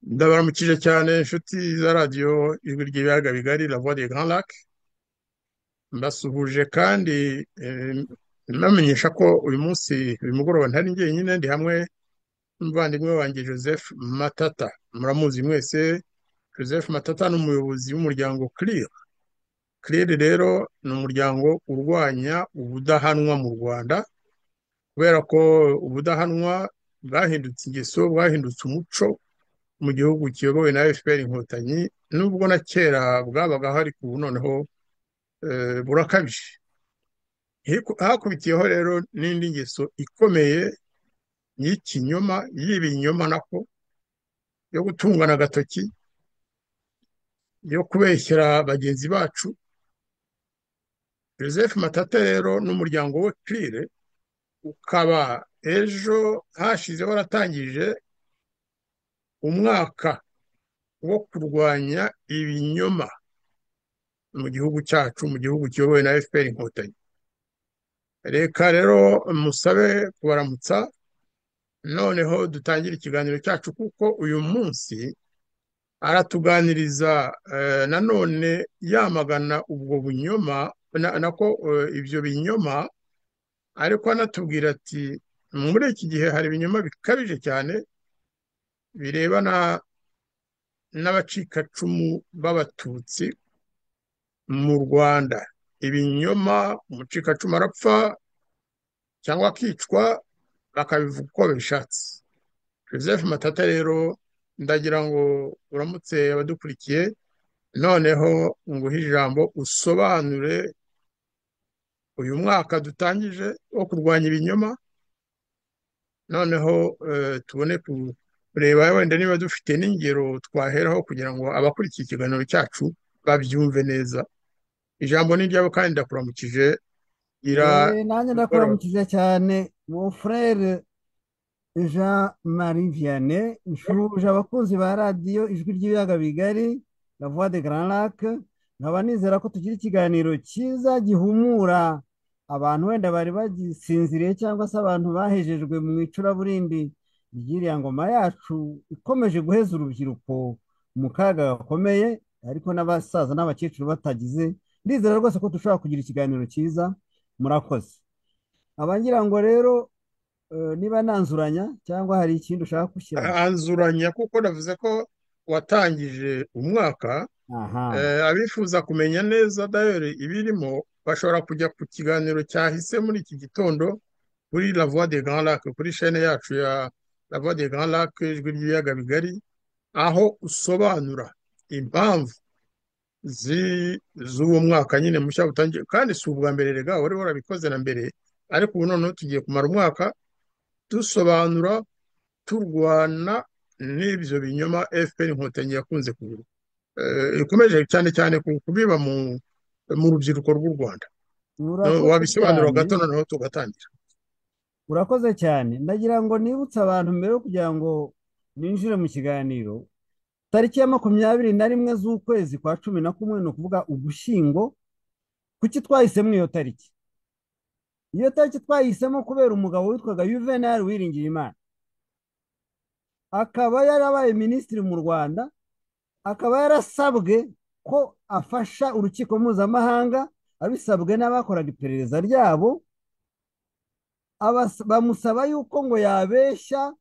Ndabaramukije cyane inshuti za radiyo ijwi ry'ibiyaga bigari La Voix des Grands Lacs mbasuhuje kandi eh, mbamenyesha ko uyu munsi uyu mugoroba ntari jyenyine ndi hamwe n'umuvandimwe wanjye Joseph Matata muramuzi mwese Joseph Matata ni umuyobozi w'umuryango CLIR CLIR rero ni umuryango urwanya ubudahanwa mu Rwanda kubera ko ubudahanwa bwahindutse ingeso bwahindutse umuco mu gihugu kiyobowe na FPR inkotanyi nubwo na kera bwabaga hari ku ubu noneho eh, burakabije Hiku- hakubitiyeho rero n'indi ngeso ikomeye y'ikinyoma y'ibinyoma nako yo gutungana agatoki yo kubeshyera bagenzi bacu Joseph Matata rero n'umuryango we CLIRE ukaba ejo hashize waratangije umwaka wo kurwanya ibinyoma mu gihugu cyacu mu gihugu kiyobowe na FPR inkotanyi reka rero musabe kubaramutsa noneho dutangire ikiganiro cyacu kuko uyu munsi aratuganiriza eh, nanone yamagana ubwo bunyoma na- nako eh, ibyo binyoma ariko anatubwira ati muri iki gihe hari ibinyoma bikabije cyane birebana n'abacikacumu b'abatutsi mu Rwanda ibinyoma umucikacumu arapfa cyangwa akicwa bakabivuga uko babishatse Joseph Matata rero ndagira ngo uramutse abadukurikiye noneho nguhe ijambo usobanure uyu mwaka dutangije wo kurwanya ibinyoma noneho eh, tubone kureba wenda niba dufite n'ingero twaheraho kugira ngo abakurikiye ikiganiro cyacu babyumve neza ijambo ni iryabo kandi ndakuramukije gira Eh, nanjye mugoroba ndakuramukije cyane mon frere Jean Marie Vianney nshuje abakunzi ba radiyo ijwi ry'ibiyaga bigari La Voix des Grands Lacs nkaba nizera ko tugira ikiganiro cyiza gihumura abantu wenda bari bagisinziriye cyangwa se abantu bahejejwe mu icuraburindi ry'iriya ngoma yacu ikomeje guheza urubyiruko mu kaga gakomeye ariko n'abasaza n'abakecuru batagize ndizera rwose ko dushobora kugira ikiganiro cyiza murakoze abangira ngo rero eh, niba nanzuranya cyangwa hari ikindi ushaka gushyiramo anzuranya kuko navuze ko watangije umwaka aha Eh, abifuza kumenya neza dayari ibirimo bashobora kujya ku kiganiro cyahise muri iki gitondo kuri La Voix des Grands Lacs kuri chaîne yacu ya La Voix des Grands Lacs ijwi ry'ibiyaga bigari aho usobanura impamvu zi- z'uwo mwaka nyine mushya utangiye kandi si ubwa mbere rega wari warabikoze na mbere ariko ubu noneho tugiye kumara umwaka dusobanura turwana n'ibyo binyoma FPR inkotanyi yakunze kugira eh, ikomeje cyane cyane ku- kubiba mu mu rubyiruko rw'u Rwanda No- urakoze wabisobanura cyane gato noneho tugatangira urakoze cyane ndagira ngo nibutse abantu mbere yo kugira ngo ninjire mu kiganiro tariki ya makumyabiri na rimwe z'ukwezi kwa cumi na kumwe ni ukuvuga ugushyingo kuki twahisemo iyo tariki iyo tariki twahisemo kubera umugabo witwaga Juvenal Uwiringiyimana akaba yarabaye minisitiri mu Rwanda akaba yarasabwe ko afasha urukiko mpuzamahanga abisabwe n'abakoraga iperereza ryabo abas- bamusaba yuko ngo yabeshya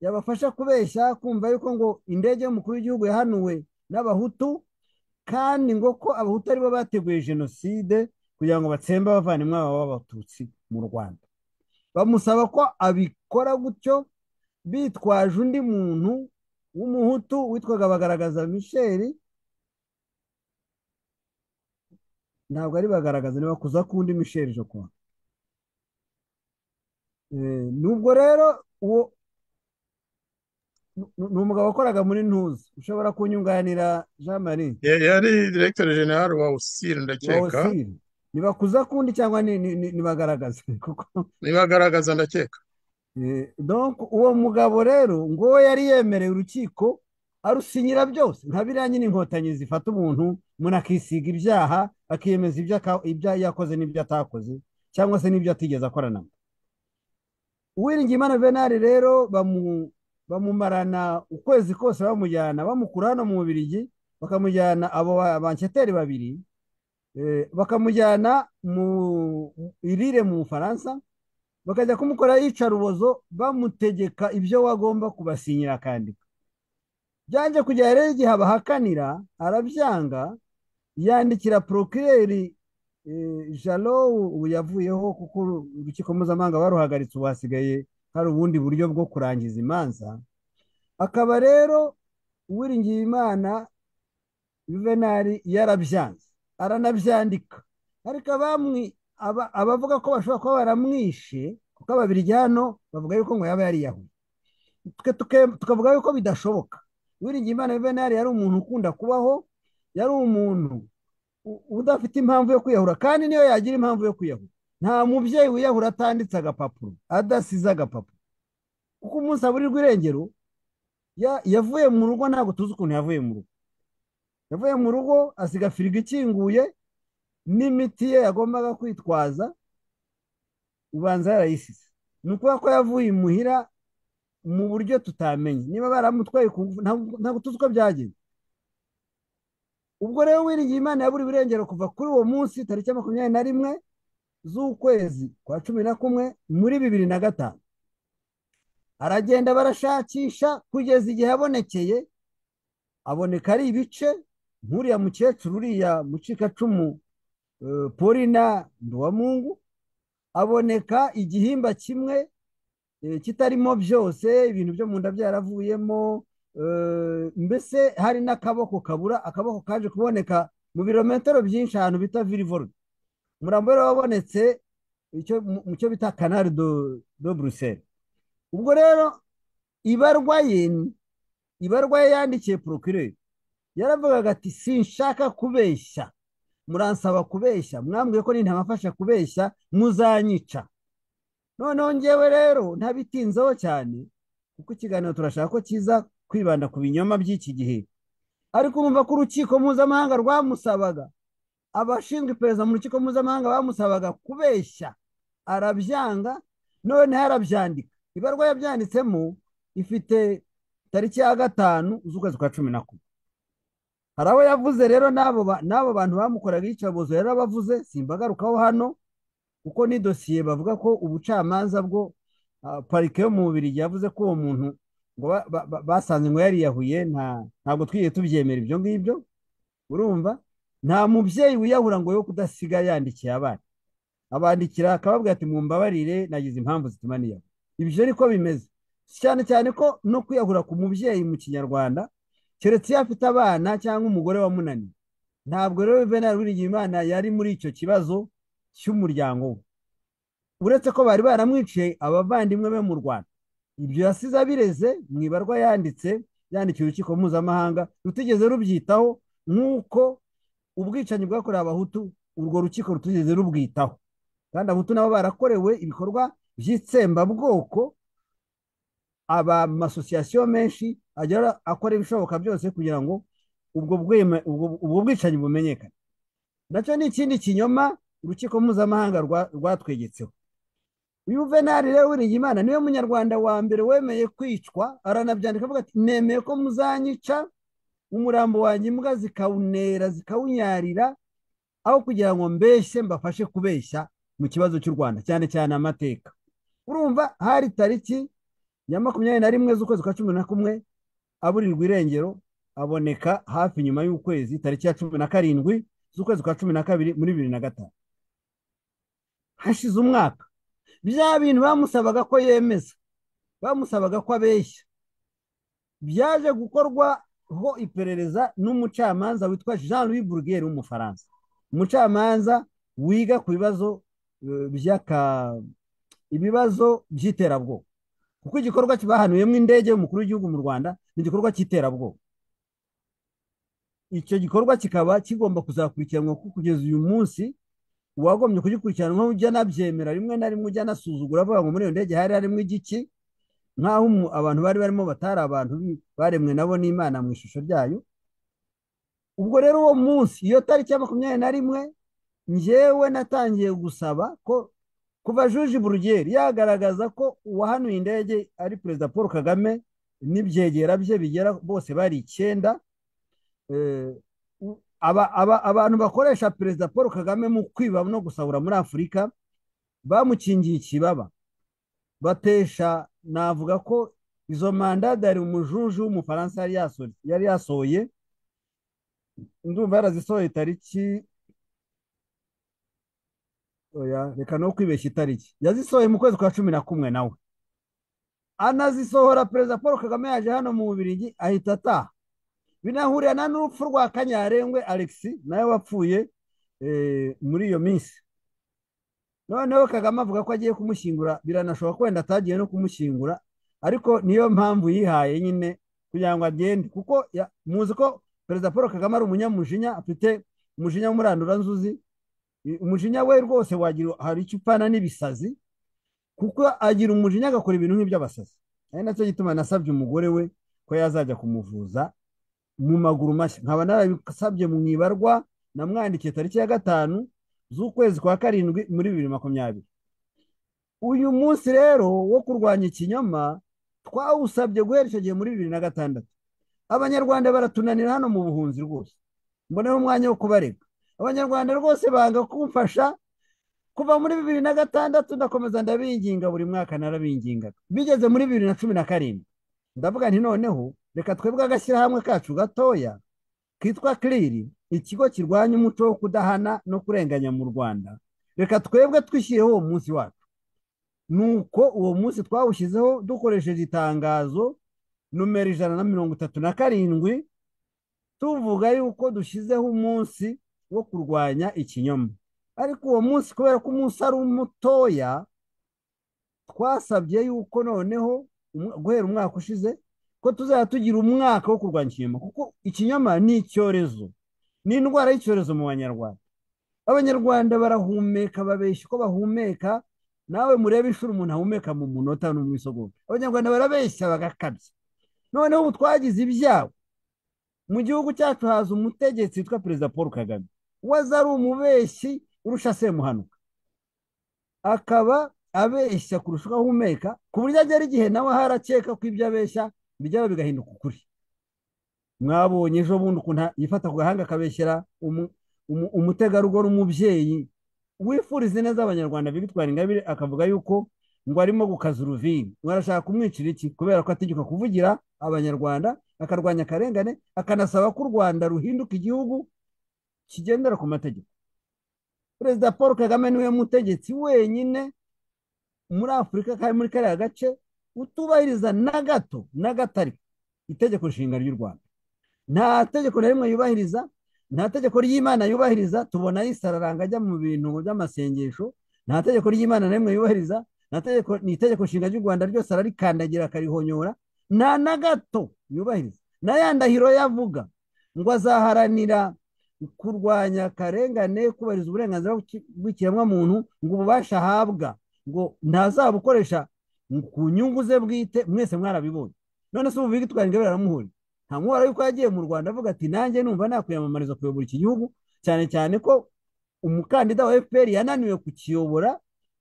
yabafasha kubeshya kumva yuko ngo indege y'umukuru w'igihugu yahanuwe n'abahutu kandi ngo ko abahutu aribo bateguye jenoside kugira ngo batsembe abavandimwe babo b'abatutsi mu rwanda bamusaba ko abikora gutyo bitwaje undi muntu w'umuhutu witwaga bagaragaza michel ntabwo ari bagaragaza niba kuza kundi michel jokwa nubwo rero uwo ni ni umugabo wakoraga muri ntuza ushobora kunyunganira jean marie Ya- yari Directeur General wa USIR wa ndakeka osiri nibakuza kundi cyangwa ni- ni- ni- nibagaragaze kuko nibagaragaza ndakeka eh, donc uwo mugabo rero ngo yari yemereye urukiko arusinyira byose nka biriya nyine inkotanyi zifata umuntu umuntu akisiga ibyaha akiyemeza ibyo aka- ibyo yakoze n'ibyo atakoze cyangwa se n'ibyo atigeze akorana Uwiringiyimana Venari rero bamumarana ukwezi kose bamujyana bamukura hano mu Bubiligi bakamujyana abo ba- banketeri babiri eh, bakamujyana mu irire mu Bufaransa bakajya kumukora iyicarubozo bamutegeka ibyo wagomba kubasinyira akandika byanze kugera rero igihe abahakanira arabyanga yandikira porokireri jalo ubu yavuyeho kuko urukiko mpuzamahanga baruhagaritse ubu hasigaye hari ubundi buryo bwo kurangiza imanza akaba rero uwiringiyimana juvenali yarabyanze aranabyandika ariko abamwi aba- abavuga ko bashobora kuba baramwishe kuko ababiligi hano bavuga yuko ngo yaba yariyahuye twe tuke- tukavuga yuko bidashoboka uwiringiyimana juvenali yari umuntu ukunda kubaho yari umuntu u- udafite impamvu yo kwiyahura kandi niyo yagira impamvu yo kwiyahura nta mubyeyi wiyahura atanditse agapapuro adasize agapapuro kuko umunsi aburirwa irengero ya- yavuye mu rugo ntabwo tuzi ukuntu yavuye mu rugo yavuye mu rugo asiga firigo ikinguye n'imiti ye yagombaga kwitwaza ubanza yarayisize ni ukuvuga ko yavuye imuhira mu buryo tutamenye niba baramutwaye ku ngufu ntabwo ntabwo tuzi uko byagenze ubwo rero wiringiye imana yaburiwe irengero kuva kuri uwo munsi tariki ya makumyabiri na rimwe z'ukwezi kwa cumi na kumwe muri bibiri na gatanu aragenda barashakisha kugeza igihe abonekeye aboneka ari ibice nk'uriya mukecuru uriya mucikacumu eh, Paulina Nduwamungu aboneka igihimba kimwe eh, kitarimo byose ibintu byo mu nda byaravuyemo eh, mbese hari n'akaboko kabura akaboko kaje kuboneka mu birometero byinshi ahantu bita Villevorde umurambo wari wabonetse icyo mu mu cyo bita canal de, de Bruxelles ubwo rero ibarwa ye ibarwa ye yandikiye procureur yaravugaga ati sinshaka kubeshya muransaba kubeshya mwambwiye ko nintabafasha kubeshya muzanyica noneho ngewe rero ntabitinzeho cyane kuko ikiganiro turashaka ko kiza kwibanda ku binyoma by'iki gihe ariko urumva ko urukiko mpuzamahanga rwamusabaga abashinzwe iperereza mu rukiko mpuzamahanga bamusabaga kubeshya arabyanga noneho arabyandika ibarwa yabyanditsemo ifite tariki ya gatanu z'ukwezi kwa cumi na kumwe hari abo yavuze rero n'abo ba- n'abo bantu bamukoraga iyicarubozo rero abavuze simbagarukaho hano kuko ni dosiye bavuga ko ubucamanza bwo ah, parike yo mu Bubiligi yavuze ko uwo muntu ngo ba- ba- ba- basanze ngo yariyahuye nta ntabwo twigeze tubyemera ibyo ngibyo urumva nta mubyeyi wiyahura ngo yo kudasiga yandikiye abana abandikira akababwira ati mumbabarire nagize impamvu zituma niyahura ibyo niko bimeze cyane cyane ko no kwiyahura ku mubyeyi mu kinyarwanda keretse iyo afite abana cyangwa umugore wamunaniye ntabwo rero Juvenal Uwiringiyimana yari muri icyo kibazo cy'umuryango we uretse ko bari baramwiciye abavandimwe be mu Rwanda ibyo yasize abireze mu ibarwa yanditse yandikiye urukiko mpuzamahanga rutigeze rubyitaho nk'uko ubwicanyi bwakorewe abahutu urwo rukiko rutigeze rubwitaho kandi abahutu nabo barakorewe ibikorwa by'itsembabwoko aba amasosiyasiyo menshi ajya ara- akora ibishoboka byose kugira ngo ubwo bwema- ubwo- ubwo bwicanyi bumenyekane nacyo ni ikindi kinyoma urukiko mpuzamahanga rwa- rwatwegetseho uyu Juvenali rero Uwiringiyimana niwe munyarwanda wa mbere wemeye kwicwa aranabyandika avuga ati nemeye ko muzanyica umurambo wanjye imbwa zikawunera zikawunyarira aho kugira ngo mbeshye mbafashe kubeshya mu kibazo cy'u Rwanda cyane cyane amateka urumva hari tariki ya makumyabiri na rimwe z'ukwezi kwa cumi na kumwe aburirwa irengero aboneka hafi nyuma y'ukwezi tariki ya cumi na karindwi z'ukwezi kwa cumi na kabiri muri bibiri na gatanu hashize umwaka bya bintu bamusabaga ko yemeza bamusabaga ko abeshya byaje gukorwaho iperereza n'umucamanza witwa Jean Louis Burguer w'umufaransa umucamanza wiga ku bibazo eh, by'aka ibibazo by'iterabwoba kuko igikorwa bahanuyemo indege y'umukuru w'igihugu mu Rwanda ni igikorwa cy'iterabwoba icyo gikorwa kikaba kigomba kuzakurikiranwa kuko kugeza uyu munsi uwagombye kugikurikiranwaho ujya anabyemera rimwe na rimwe ujya anasuzugura avuga ngo muri iyo ndege hari harimo igiki nk'aho umu- abantu bari barimo batari abantu bi- baremwe nabo n'Imana mu ishusho ryayo ubwo rero uwo munsi iyo tariki ya makumyabiri na rimwe njyewe natangiye gusaba ko kuva Juji Burugeri yagaragaza ko uwahanuye indege ari perezida Paul Kagame n'ibyegera bye bigera bose bari icyenda eh, u- aba- aba- abantu bakoresha perezida paul kagame mu kwiba no gusahura muri afurika bamukingiye ikibaba batesha navuga ko izo mandadari umujuju w'umufaransa yari yaso- yari yasohoye ndumva yarazisohoye itariki oya reka no kwibeshya itariki yazisohoye mu kwezi kwa cumi na kumwe nawe anazisohora perezida paul kagame yaje hano mu bubirigi ahita ataha binahurira n'urupfu rwa kanyarengwe alexis nawe wapfuye eh, muri iyo minsi noneho kagame avuga ko agiye kumushyingura biranashoboka ko wenda atagiye no kumushyingura ariko niyo mpamvu yihaye nyine kugira ngo agende kuko ya- muzi ko perezida paul kagame ari umunyamujinya afite umujinya w'umuranduranzuzi I- umujinya we rwose wagira hari icyo upfana n'ibisazi kuko agira umujinya agakora ibintu nk'iby'abasazi ari nacyo gituma nasabye umugore we ko yazajya kumuvuza mu maguru mashya nkaba narabisabye mu ibarwa namwandikiye tariki ya gatanu z'ukwezi kwa karindwi muri bibiri makumyabiri uyu munsi rero wo kurwanya ikinyoma twawusabye guhera icyo gihe muri bibiri na gatandatu abanyarwanda baratunanira hano mu buhunzi rwose mboneho umwanya wo kubarega abanyarwanda rwose banga kumfasha kuva muri bibiri na gatandatu ndakomeza ndabinginga buri mwaka narabingingaga bigeze muri bibiri na cumi na karindwi ndavuga nti noneho reka twebwe agashyirahamwe kacu gatoya kitwa kiriri ikigo kirwanya umuco wo kudahana no kurenganya mu rwanda reka twebwe twishyireho uwo munsi wacu nuko uwo munsi twawushyizeho dukoresheje itangazo numero ijana na mirongo itatu na karindwi tuvuga yuko dushyizeho umunsi wo kurwanya ikinyoma ariko uwo munsi kubera ko umunsi ari mutoya twasabye yuko noneho umu- guhera umwaka ushize ko tuzajya tugira umwaka wo kurwanya ikinyoma kuko ikinyoma ni icyorezo ni indwara y'icyorezo mu banyarwanda abanyarwanda barahumeka babeshya uko bahumeka nawe murebe inshuro umuntu ahumeka mu munota no mu isegonda abanyarwanda barabeshya bagakabya noneho ubu twagize ibyago mu gihugu cyacu haza umutegetsi witwa perezida paul kagame waza ari umubeshyi urusha semuhanuka akaba abeshya kurusha uko ahumeka ku buryo agera igihe nawe harakeka ko ibyo abeshya bijya bigahinduka ukuri mwabonye ejo bundi ukuntu yifata ku gahanga akabeshyera umu- umu- umutegarugori umubyeyi wifuriza neza abanyarwanda Victoire Ingabire akavuga yuko ngo arimo gukaza uruviri ngo arashaka kumwicira iki kubera ko ategeka kuvugira abanyarwanda akarwanya akarengane akanasaba ko u Rwanda ruhinduka igihugu kigendera ku mategeko perezida Paul Kagame niwe mutegetsi wenyine muri afurika kandi muri kariya gace utubahiriza na gato na gato ariko itegeko nshinga ry'u rwanda nta tegeko na rimwe yubahiriza nta tegeko ry'imana yubahiriza tubona yisararanga ajya mu bintu by'amasengesho nta tegeko ry'imana na rimwe yubahiriza nta tegeko ni itegeko nshinga ry'u rwanda ryose ararikandagira akarihonyora nta na gato yubahiriza na ya ndahiro yavuga ngo azaharanira kurwanya akarengane kubahiriza uburenganzira bw'iki- bw'ikiremwamuntu ngo ububasha ahabwa ngo ntazabukoresha ku nyungu ze bwite mwese mwarabiboye none se ubu bitwara ingabire aramuhuriye nta mwara yuko yagiye mu rwanda avuga ati nanjye numva nakwiyamamariza kuyobora iki gihugu cyane cyane ko umukandida wa fpr yananiwe kukiyobora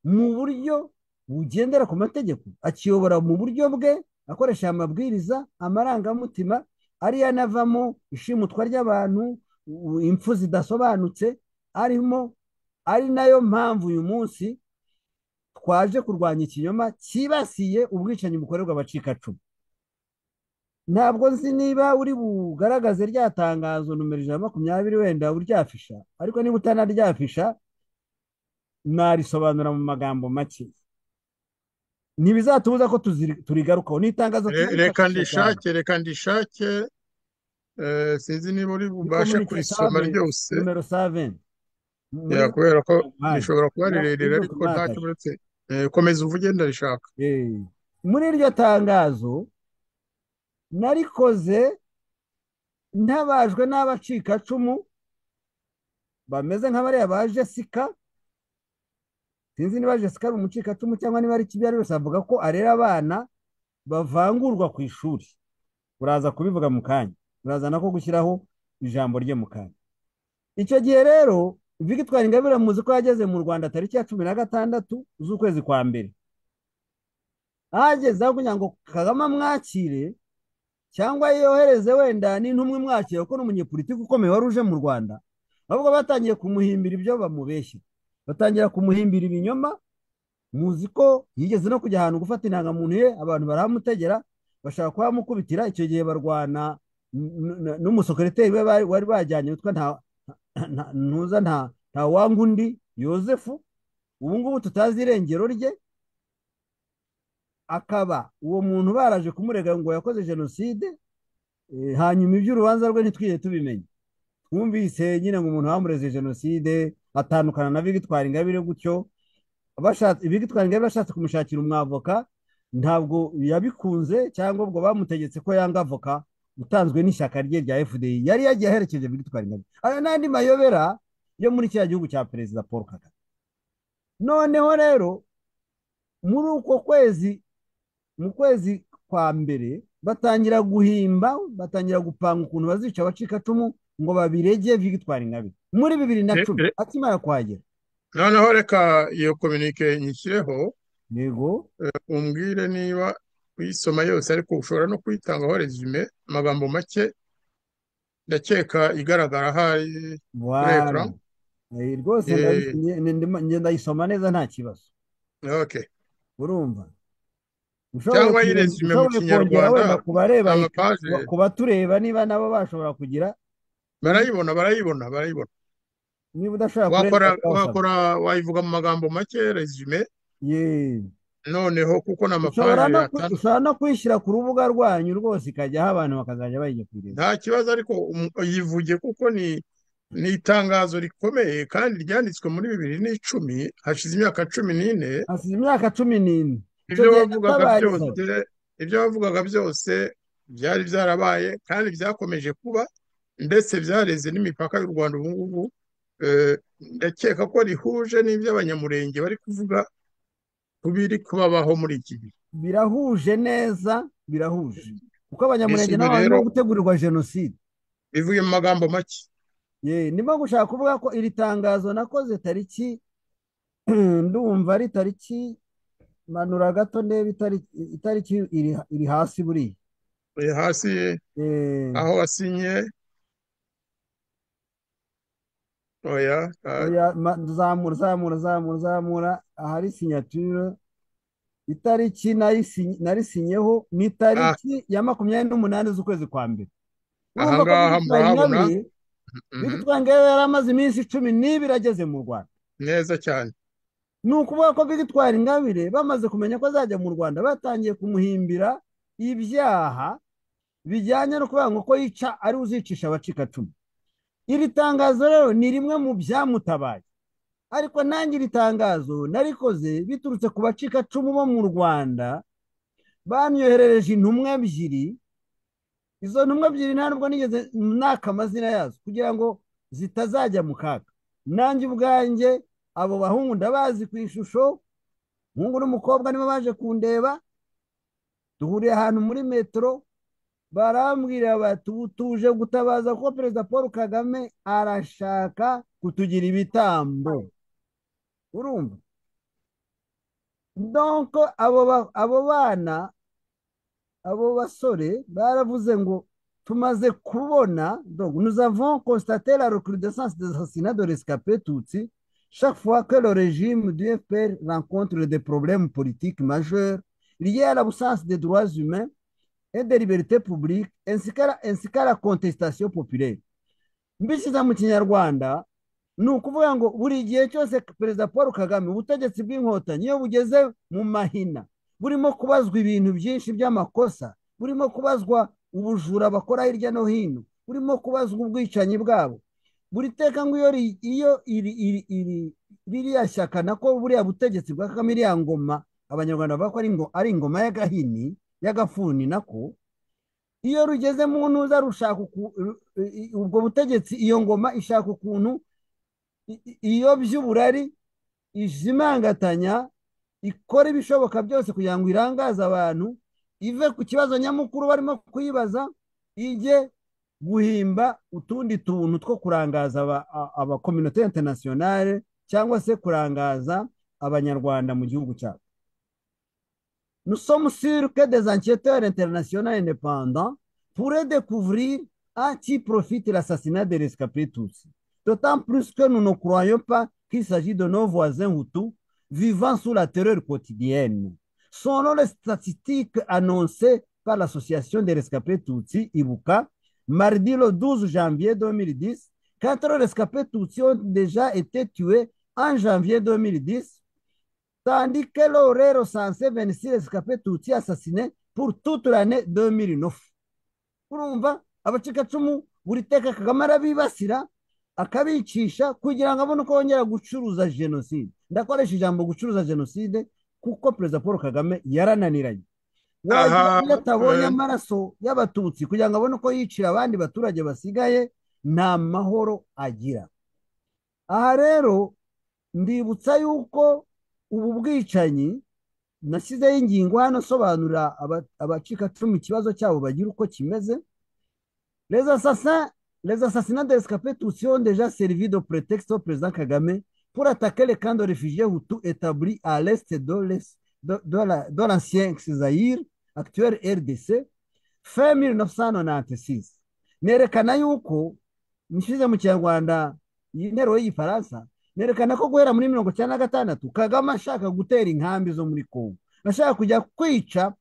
mu buryo bugendera ku mategeko akiyobora mu buryo bwe akoresha aya mabwiriza amarangamutima ariyo anavamo ishimutwa ry'abantu u- impfu zidasobanutse arimo ari nayo mpamvu uyu munsi twaje kurwanya ikinyoma cyibasiye ubwicanyi bukorerwa abacikacumu ntabwo nzi niba uri bugaragaze rya tangazo nomero ijana na makumyabiri wenda uryafisha ariko niba utanaryafisha narisobanura mu magambo make ntibizatubuza ko tuziri- turigarukaho ni itangazo Re- Reka turarifashisha cyane ndishake, reka ndishake, eh, sinzi niba uri ni bubashe communique kurisoma save ryose, nomero saventi muri ya, kubera ko mwanya rishobora kuba muri afurika rirerire yose ariko ntacyo mwakashe uretse, eh, komeza uvuge ndarishaka. Eh, muri iryo tangazo narikoze ntabajwe n'abacikacumu bameze nk'abariya ba jesika sinzi niba Jessica ari umucikacumu cyangwa niba ari ikibi ari wese avuga ko arera abana bavangurwa ku ishuri uraza kubivuga mu kanya uraza nako gushyiraho ijambo rye mu kanya icyo gihe rero Victoire Ingabire muzi ko yageze mu Rwanda tariki ya cumi na gatandatu z'ukwezi kwa mbere ahageze aho kugira ngo Kagame amwakire cyangwa yohereze wenda n'intumwe mwakira kuko ni umunyepolitiki ukomeye wari uje mu Rwanda ahubwo batangiye kumuhimbira ibyo bamubeshya batangira kumuhimbira ibinyoma muzi ko yigeze no kujya ahantu gufata indangamuntu ye abantu baramutegera bashaka kuhamukubitira icyo gihe barwana n- n- n'umusekereteri we bari wari bajyanye witwa nta nta- ntuza nta nta wanga undi yosefu ubu ngubu tutazi irengero rye akaba uwo muntu baraje kumurega ngo yakoze jenoside eh, hanyuma iby'urubanza rwe ntitwigeze tubimenya twumvise nyine ngo umuntu bamureze jenoside atandukana na Victoire Ingabire gutyo bashatse Victoire Ingabire bashatse kumushakira umwavoka ntabwo yabikunze cyangwa ubwo bamutegetse ko yanga avoka utanzwe n'ishyaka rye rya FDI yari yagiye aherekeje Victoire Ingabire ayo n'andi mayobera yo muri kiriya gihugu cya perezida Paul Kagame noneho rero muri uko kwezi mu kwezi kwa mbere batangira guhimba batangira gupanga ukuntu bazica abacikacumu ngo babirege Victoire Ingabire muri bibiri na Re- cumi re- akimara kuhagera noneho reka iyo kominike nyishyireho yego umbwire niba uyisoma yose ariko ushobora no kuyitangaho resume amagambo make ndakeka igaragara ahari kuri ekara wara Eh, rwose ndayi- Eh, nge- nge- nge- ndayisoma neza nta kibazo okay urumva ushoboye cyangwa kuyon- yiresume mu ushoboye kongera kinyarwanda wenda ku bareba eka- amapaje ku batureba niba nabo bashobora kugira niba barayibona barayibona barayibona niba udashobora kureba wakora ukabasaba wakora wayivuga mu magambo make resume yeee noneho kuko ni ushobora amapaje no ku- atandukanye ushobora no kuyishyira ku rubuga rwanyu rwose ikajyaho abantu bakazajya bayijya kuyireba nta kibazo ariko um- yivuge kuko ni ni itangazo rikomeye kandi ryanditswe muri bibiri n'icumi hashize imyaka cumi n'ine hasize imyaka cumi n'ine icyo ibyo gihe wavugaga natabarizaga byose ibyo wavugaga byose byari byarabaye kandi byakomeje kuba ndetse byareze n'imipaka y'u Rwanda ubu ngubu Eh, ndakeka ko rihuje n'ibyo abanyamurenge bari kuvuga ku biri kubabaho muri iki gihe birahuje neza birahuje kuko abanyamurenge risume nabo barimo rero gutegurirwa jenoside bivuye mu magambo make ye ndimo gushaka kuvuga ko iri tangazo nakoze tariki ndumva ari tariki manura gato ndebe itariki itariki iri iri hasi buriya Eh, hasi Eh, aho wasinye oya ah, oya ma- zamura zamura zamura zamura ahari sinyature itariki nayisi- narisinyeho ni ah, itariki ya makumyabiri n'umunani z'ukwezi kwa mbere urumva ko ahangaha Victoire murahabona Ingabire Mhm. Victoire Ingabire yari amaze iminsi cumi n'ibiri ageze mu Rwanda neza cyane ni ukuvuga ko Victoire Ingabire bamaze kumenya ko azajya mu Rwanda batangiye kumuhimbira ibyaha bijyanye no kuvuga ngo ko yica ari uzicisha abacikacumu iri tangazo rero ni rimwe mu byamutabaye ariko nanjye iri tangazo narikoze biturutse ku bacikacumu bo mu Rwanda banyoherereje intumwa ebyiri izo ntumwa ebyiri nta nubwo nigeze naka amazina yazo kugira ngo zitazajya mu kaga nanjye ubwanjye abo bahungu ndabazi ku ishusho umuhungu n'umukobwa nibo baje kundeba duhuriye ahantu muri metero barambwira bati ubu tuje gutabaza ko perezida paul kagame arashaka kutugira ibitambo urumva donko abo ba- abo bana abo basore baravuze ngo tumaze kubona donc nous avons constaté la recrudescence des assassinats de rescapés Tutsi chaque fois que le régime du FPR rencontre des problèmes politiques majeurs liés à l'absence des droits humains et des libertés publiques ainsi qu'à la, ainsi qu'à la contestation populaire. Mbishyize mu kinyarwanda ni ukuvuga ngo buri gihe cyose perezida Paul Kagame ubutegetsi bw'inkotanyi iyo bugeze mu mahina burimo kubazwa ibintu byinshi by'amakosa burimo kubazwa ubujura bakora hirya no hino burimo kubazwa ubwicanyi bwabo buri teka ngo iyo ri- iyo iri iri iri ririya shyaka nako buriya butegetsi bwa Kagame iriya ngoma abanyarwanda bavuga ko ari ngo ari ingoma y'agahini y'agafuni nako iyo rugeze mu ntuza rushaka uku- ru- i- i- ubwo butegetsi iyo ngoma ishaka ukuntu i- i- iyobya uburari ijimangatanya ikora ibishoboka byose kugira ngo irangaze abantu ive ku kibazo nyamukuru barimo kuyibaza ijye guhimba utundi tuntu two kurangaza aba- a- abakominote interinasiyonale cyangwa se kurangaza abanyarwanda mu gihugu cyabo nous sommes sûrs que des enquêteurs internationaux indépendants pourrait découvrir à qui profite l'assassinat des rescapés Tutsis. D'autant plus que nous ne croyons pas qu'il s'agit de nos voisins Hutus vivant sous la terreur quotidienne. Selon les statistiques annoncées par l'Association des rescapés Tutsis, IBUCA, mardi le 12 janvier 2010, quatre rescapés Tutsis ont déjà été tués en janvier 2010, tandis que l'horaire recensé 26 rescapés Tutsis assassinés pour toute l'année 2009. urumva abacikacumu buri teka kagame arabibasira akabicisha kugira ngo abone uko bongera gucuruza jenoside ndakoresha ijambo gucuruza jenoside kuko perezida paul kagame yarananiranye wagira atabonye amaraso y'abatutsi kugira ngo abone uko yicira abandi baturage basigaye nta mahoro agira aha rero ndibutsa yuko ubu bwicanyi nashyizeho ingingo hano asobanurira abacikacumu ikibazo cyabo bagira uko kimeze les assassins les assassinats d'escapés tutsi ont déjà servi de prétexte au président Kagame pour attaquer les camps de réfugiés hutus établis à l'est de l'ancien Zaïre, actuel RDC, fin 1996. nerekana yuko nshyize mu kinyarwanda iyi nteruro y'igifaransa nerekana ko guhera muri mirongo icyenda na gatandatu kagame ashaka gutera inkambi zo muri congo ashaka kujya kwica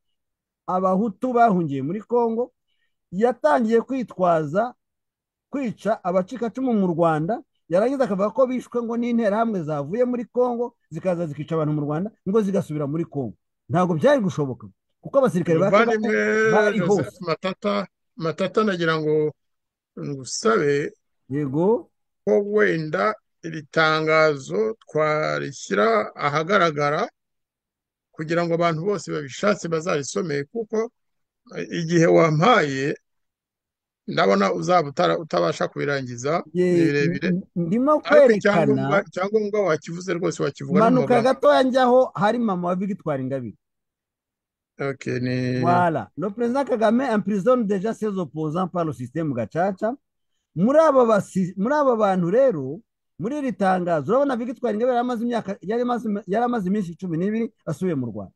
abahutu bahungiye muri congo yatangiye kwitwaza kwica abacikacumu mu rwanda yarangiza akavuga ko bishwe ngo n'interahamwe zavuye muri congo zikaza zikica abantu mu rwanda ngo zigasubira muri congo ntabwo byari gushoboka kuko abasirikare ba kagame bari hose matata nagira ngo ngusabe yego ko wenda iri tangazo twarishyira ahagaragara kugira ngo abantu bose babishatse bazarisomeye kuko igihe wampaye ndabona uzaba utabasha kubirangiza birebire ndimo kwerekana icyangombwa wakivuze rwose wakivuga manuka gatoya njyaho hari mama wa victoire ingabire Okay, ni... Voilà. Le président Kagame emprisonne déjà ses opposants par le système gacaca. Muri aba bantu rero, muri iri tangazo urabona victoire ingabire yaramaze imyaka yaramaze iminsi cumi n'ibiri asubiye mu rwanda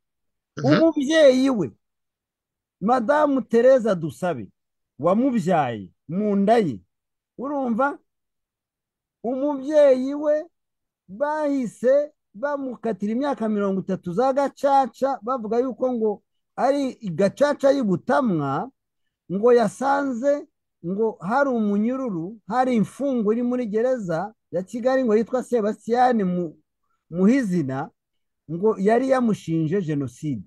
umubyeyi we madamu tereza dusabe wamubyaye mu nda ye urumva umubyeyi we bahise bamukatira imyaka mirongo itatu za gacaca bavuga yuko ngo ari gacaca y'ubutamwa ngo yasanze ngo hari umunyururu hari imfungo iri muri gereza ya kigali ngo yitwa sebasiyani muhizina ngo yari yamushinje jenoside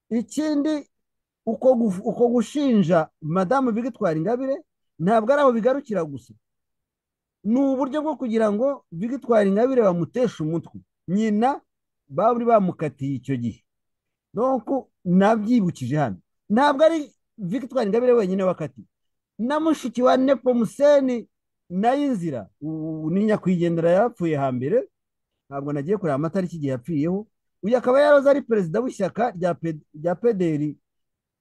ikindi uko gushinja madamu bigitwara ingabire ntabwo ari aho bigarukira gusa ni uburyo bwo kugira ngo bigitwara ingabire bamuteshe umutwe nyina bari bamukatiye icyo gihe nabyibukije hano ntabwo ari victoire ingabire wenyine wakatiye na mushiki wa nepomuseni nayo inzira ni nyakwigendera yapfuye hambere ntabwo nagiye kureba amatariki igihe yapfiriyeho uyu akaba yaroze ari perezida w'ishyaka rya pederi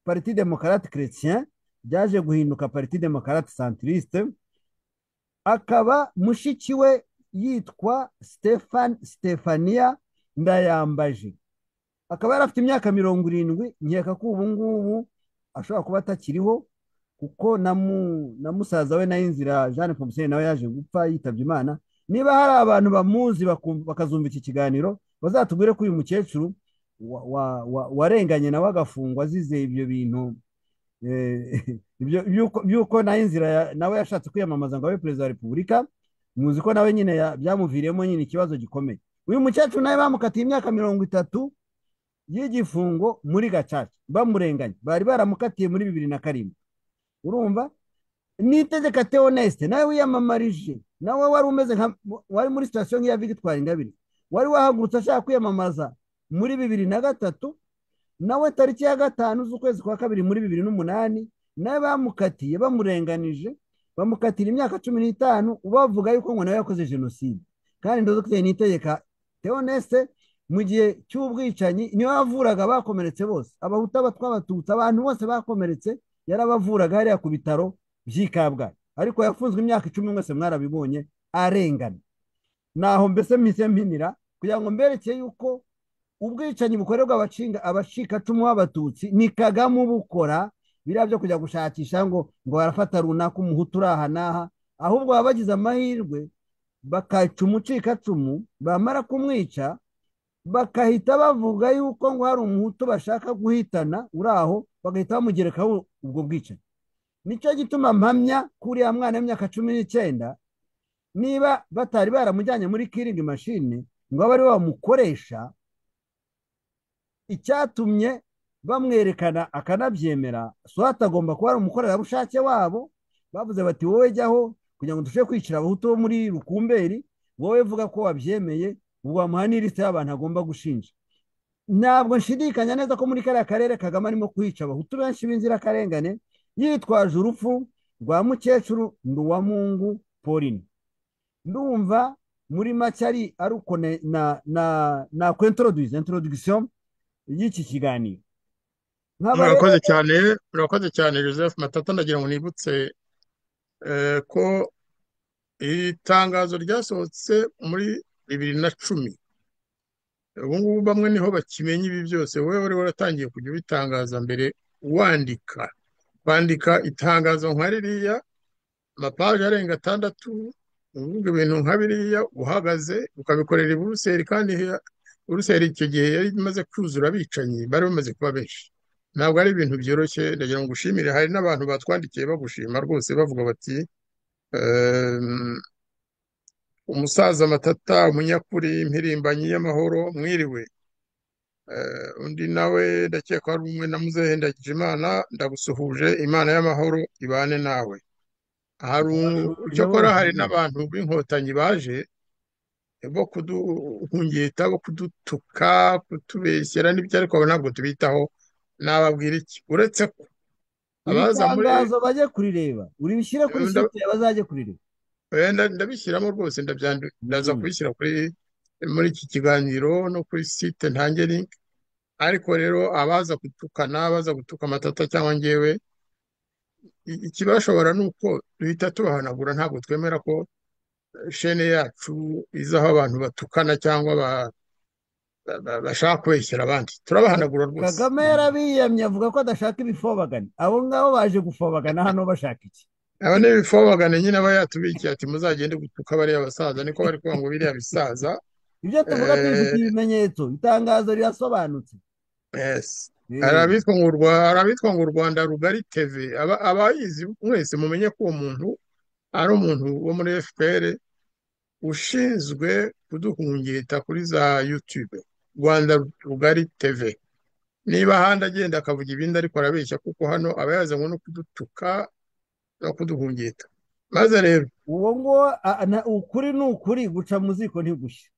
pariti demokarate keretien ryaje guhinduka pariti demokarate santirisite akaba mushiki we yitwa stefania ndayambaje akaba yarafite imyaka mirongo irindwi nkeka ko ubu ngubu ashobora kuba atakiriho kuko na musaza we nayo inzira jean pomuseni nawe yaje gupfa yitabye imana niba hari abantu bamuzi bakazumva iki kiganiro bazatubwire ko uyu mukecuru warenganye nawe agafungwa azize ibyo bintu by'uko nayo inzira nawe yashatse kwiyamamaza ngo abe perezida wa repubulika muzi ko nawe nyine byamuviriyemo nyine ikibazo gikomeye uyu mukecuru nawe bamukatiye imyaka mirongo itatu y'igifungo muri gacaca bamurenganye bari baramukatiye muri bibiri na karindwi urumva nitegeka teonesite nawe wiyamamarije nawe wari umeze nka wari muri sitasiyo nk'iya victoire ingabire wari wahagurutse ashaka kwiyamamaza muri bibiri na gatatu nawe tariki ya gatanu z'ukwezi kwa kabiri muri bibiri n'umunani nawe bamukatiye bamurenganije bamukatira imyaka cumi n'itanu bavuga yuko ngo nawe yakoze jenoside kandi ndazifite nitegeka teonesite mu gihe cy'ubwicanyi niwe wavuraga abakomeretse bose abahuta abatwa abatutsi abantu bose bakomeretse yarabavuraga hariya ku bitaro by'i kabgayi ariko yafunzwe imyaka icumi mwese mwarabibonye arengana naho mbese mpise mpinira kugira ngo mberekeye yuko ubwicanyi bukorerwa abacikacumu b'abatutsi ni kagame ubukora biriya byo kujya gushakisha ngo ngo barafata runaka umuhutu uri aha n'aha ahubwo baba bagize amahirwe bakaca umucikacumu bamara kumwica bakahita bavuga yuko ngo hari umuhutu bashaka guhitana uri aho bagahita bamugerekaho ubwo bwicanyi nicyo gituma mpamya kuriya mwana w'imyaka cumi n'icyenda niba batari baramujyanye muri kiringi mashini ngo abe ari bo bamukoresha icyatumye bamwerekana akanabyemera so atagomba kuba ari umukorerabushake wabo bavuze bati wowe jyaho kugira ngo dushobore kwicira abahutu bo muri rukumberi wowe vuga ko wabyemeye ubwo wamuha n'ilisite y'abantu agomba gushinja ntabwo nshidikanya neza ko muri kariya karere kagame arimo kuhica abahutu benshi b'inzirakarengane yitwaje urupfu rwa mukecuru nduwamungu pauline ndumva muri make ari aruko na na na kwentoroduzi introdugisiyo y'iki kiganiro murakoze cyane murakoze cyane joseph matata ndagira ngo nibutse ko iri tangazo ryasohotse muri bibiri na cumi ubungubu bamwe niho bakimenya ibi byose wowe wari waratangiye kujya ubitangaza mbere wandika kwandika itangazo nka ririya amapaje arenga atandatu uvuga ibintu nka biriya uhagaze ukabikorera i buruseli kandi buruseli icyo gihe yari imaze kuzura abicanyi bari bamaze kuba benshi ntabwo ari ibintu byoroshye ndagira ngo ushimire hari n'abantu batwandikiye bagushima rwose bavuga bati umusaza matata umunyakuri impirimbanyi y'amahoro mwiriwe undi nawe ndakeka ari umwe na muzehe ndagije imana ndagusuhuje imana y'amahoro ibane nawe hari cyokora hari n'abantu b'inkotanyi baje bo kuduhungita bo kudutuka kutubeshyera n'ibyo ariko ntabwo tubitaho nababwira iki uretse ko abaza muri bajye kurireba uribishyire kuri site bazajye kurireba ndabishyiramo rwose ndaza kubishyira kuri muri iki kiganiro no kuri site ntange linki ariko rero abaza gutukana abaza gutuka amatata cyangwa ngewe ikibashobora ni uko duhita tubahanagura ntabwo twemera ko shene yacu izaho abantu batukana cyangwa bashaka kubeshyira abandi turabahanagura rwose kagame yarabiyamye avuga ko adashaka ibifobagana abo ngabo baje gufobagana hano bashaka iki aba ni ibifobagane nyine aba yatubikiye ati muzagende gutuka bariya basaza niko bari kuvuga ngo biriya bisaza ibyo tuvuga tubifite ibimenyetso itangazo rirasobanutse harabitwa ngo u rwanda rugari teve abayizi mwese mumenye ko uwo muntu ari umuntu wo muri fpr ushinzwe kuduhungita kuri za yutube rwanda rugari teve niba ahandi agenda akavuga ibindi ariko arabeshya kuko hano aba yazanywe no kudutuka no kuduhungita maze rero uwo nguwo ukuri ni ukuri guca mu ziko ntigushye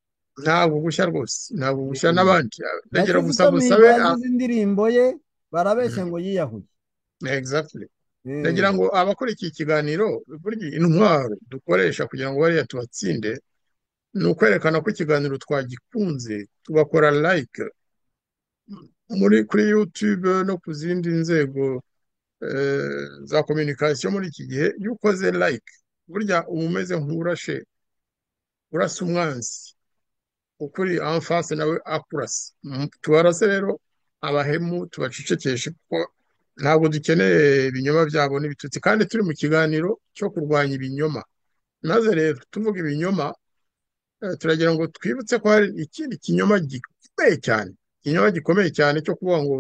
ntabwo gushya rwose ntabwo gushya n'abandi ndagira gusa musabe indirimbo ye barabeshya ngo yiyahuye ndagira ngo abakora iki kiganiro burya intwaro dukoresha kugira ngo bariya tubatsinde ni ukwerekana ko ikiganiro twagikunze tugakora like muri kuri yutube no ku zindi nzego za kominikasiyo muri iki gihe iyo ukoze like burya uba umeze nk'urashe urasa umwanzi ukuri amfase nawe akurasa tubarase rero abahemu tubacecekeshe kuko ntabwo dukeneye ibinyoma byabo n'ibitutsi kandi turi mu kiganiro cyo kurwanya ibinyoma maze rero tuvuga ibinyoma turagira ngo twibutse ko hari ikindi kinyoma gikomeye cyane ikinyoma gikomeye cyane cyo kuvuga ngo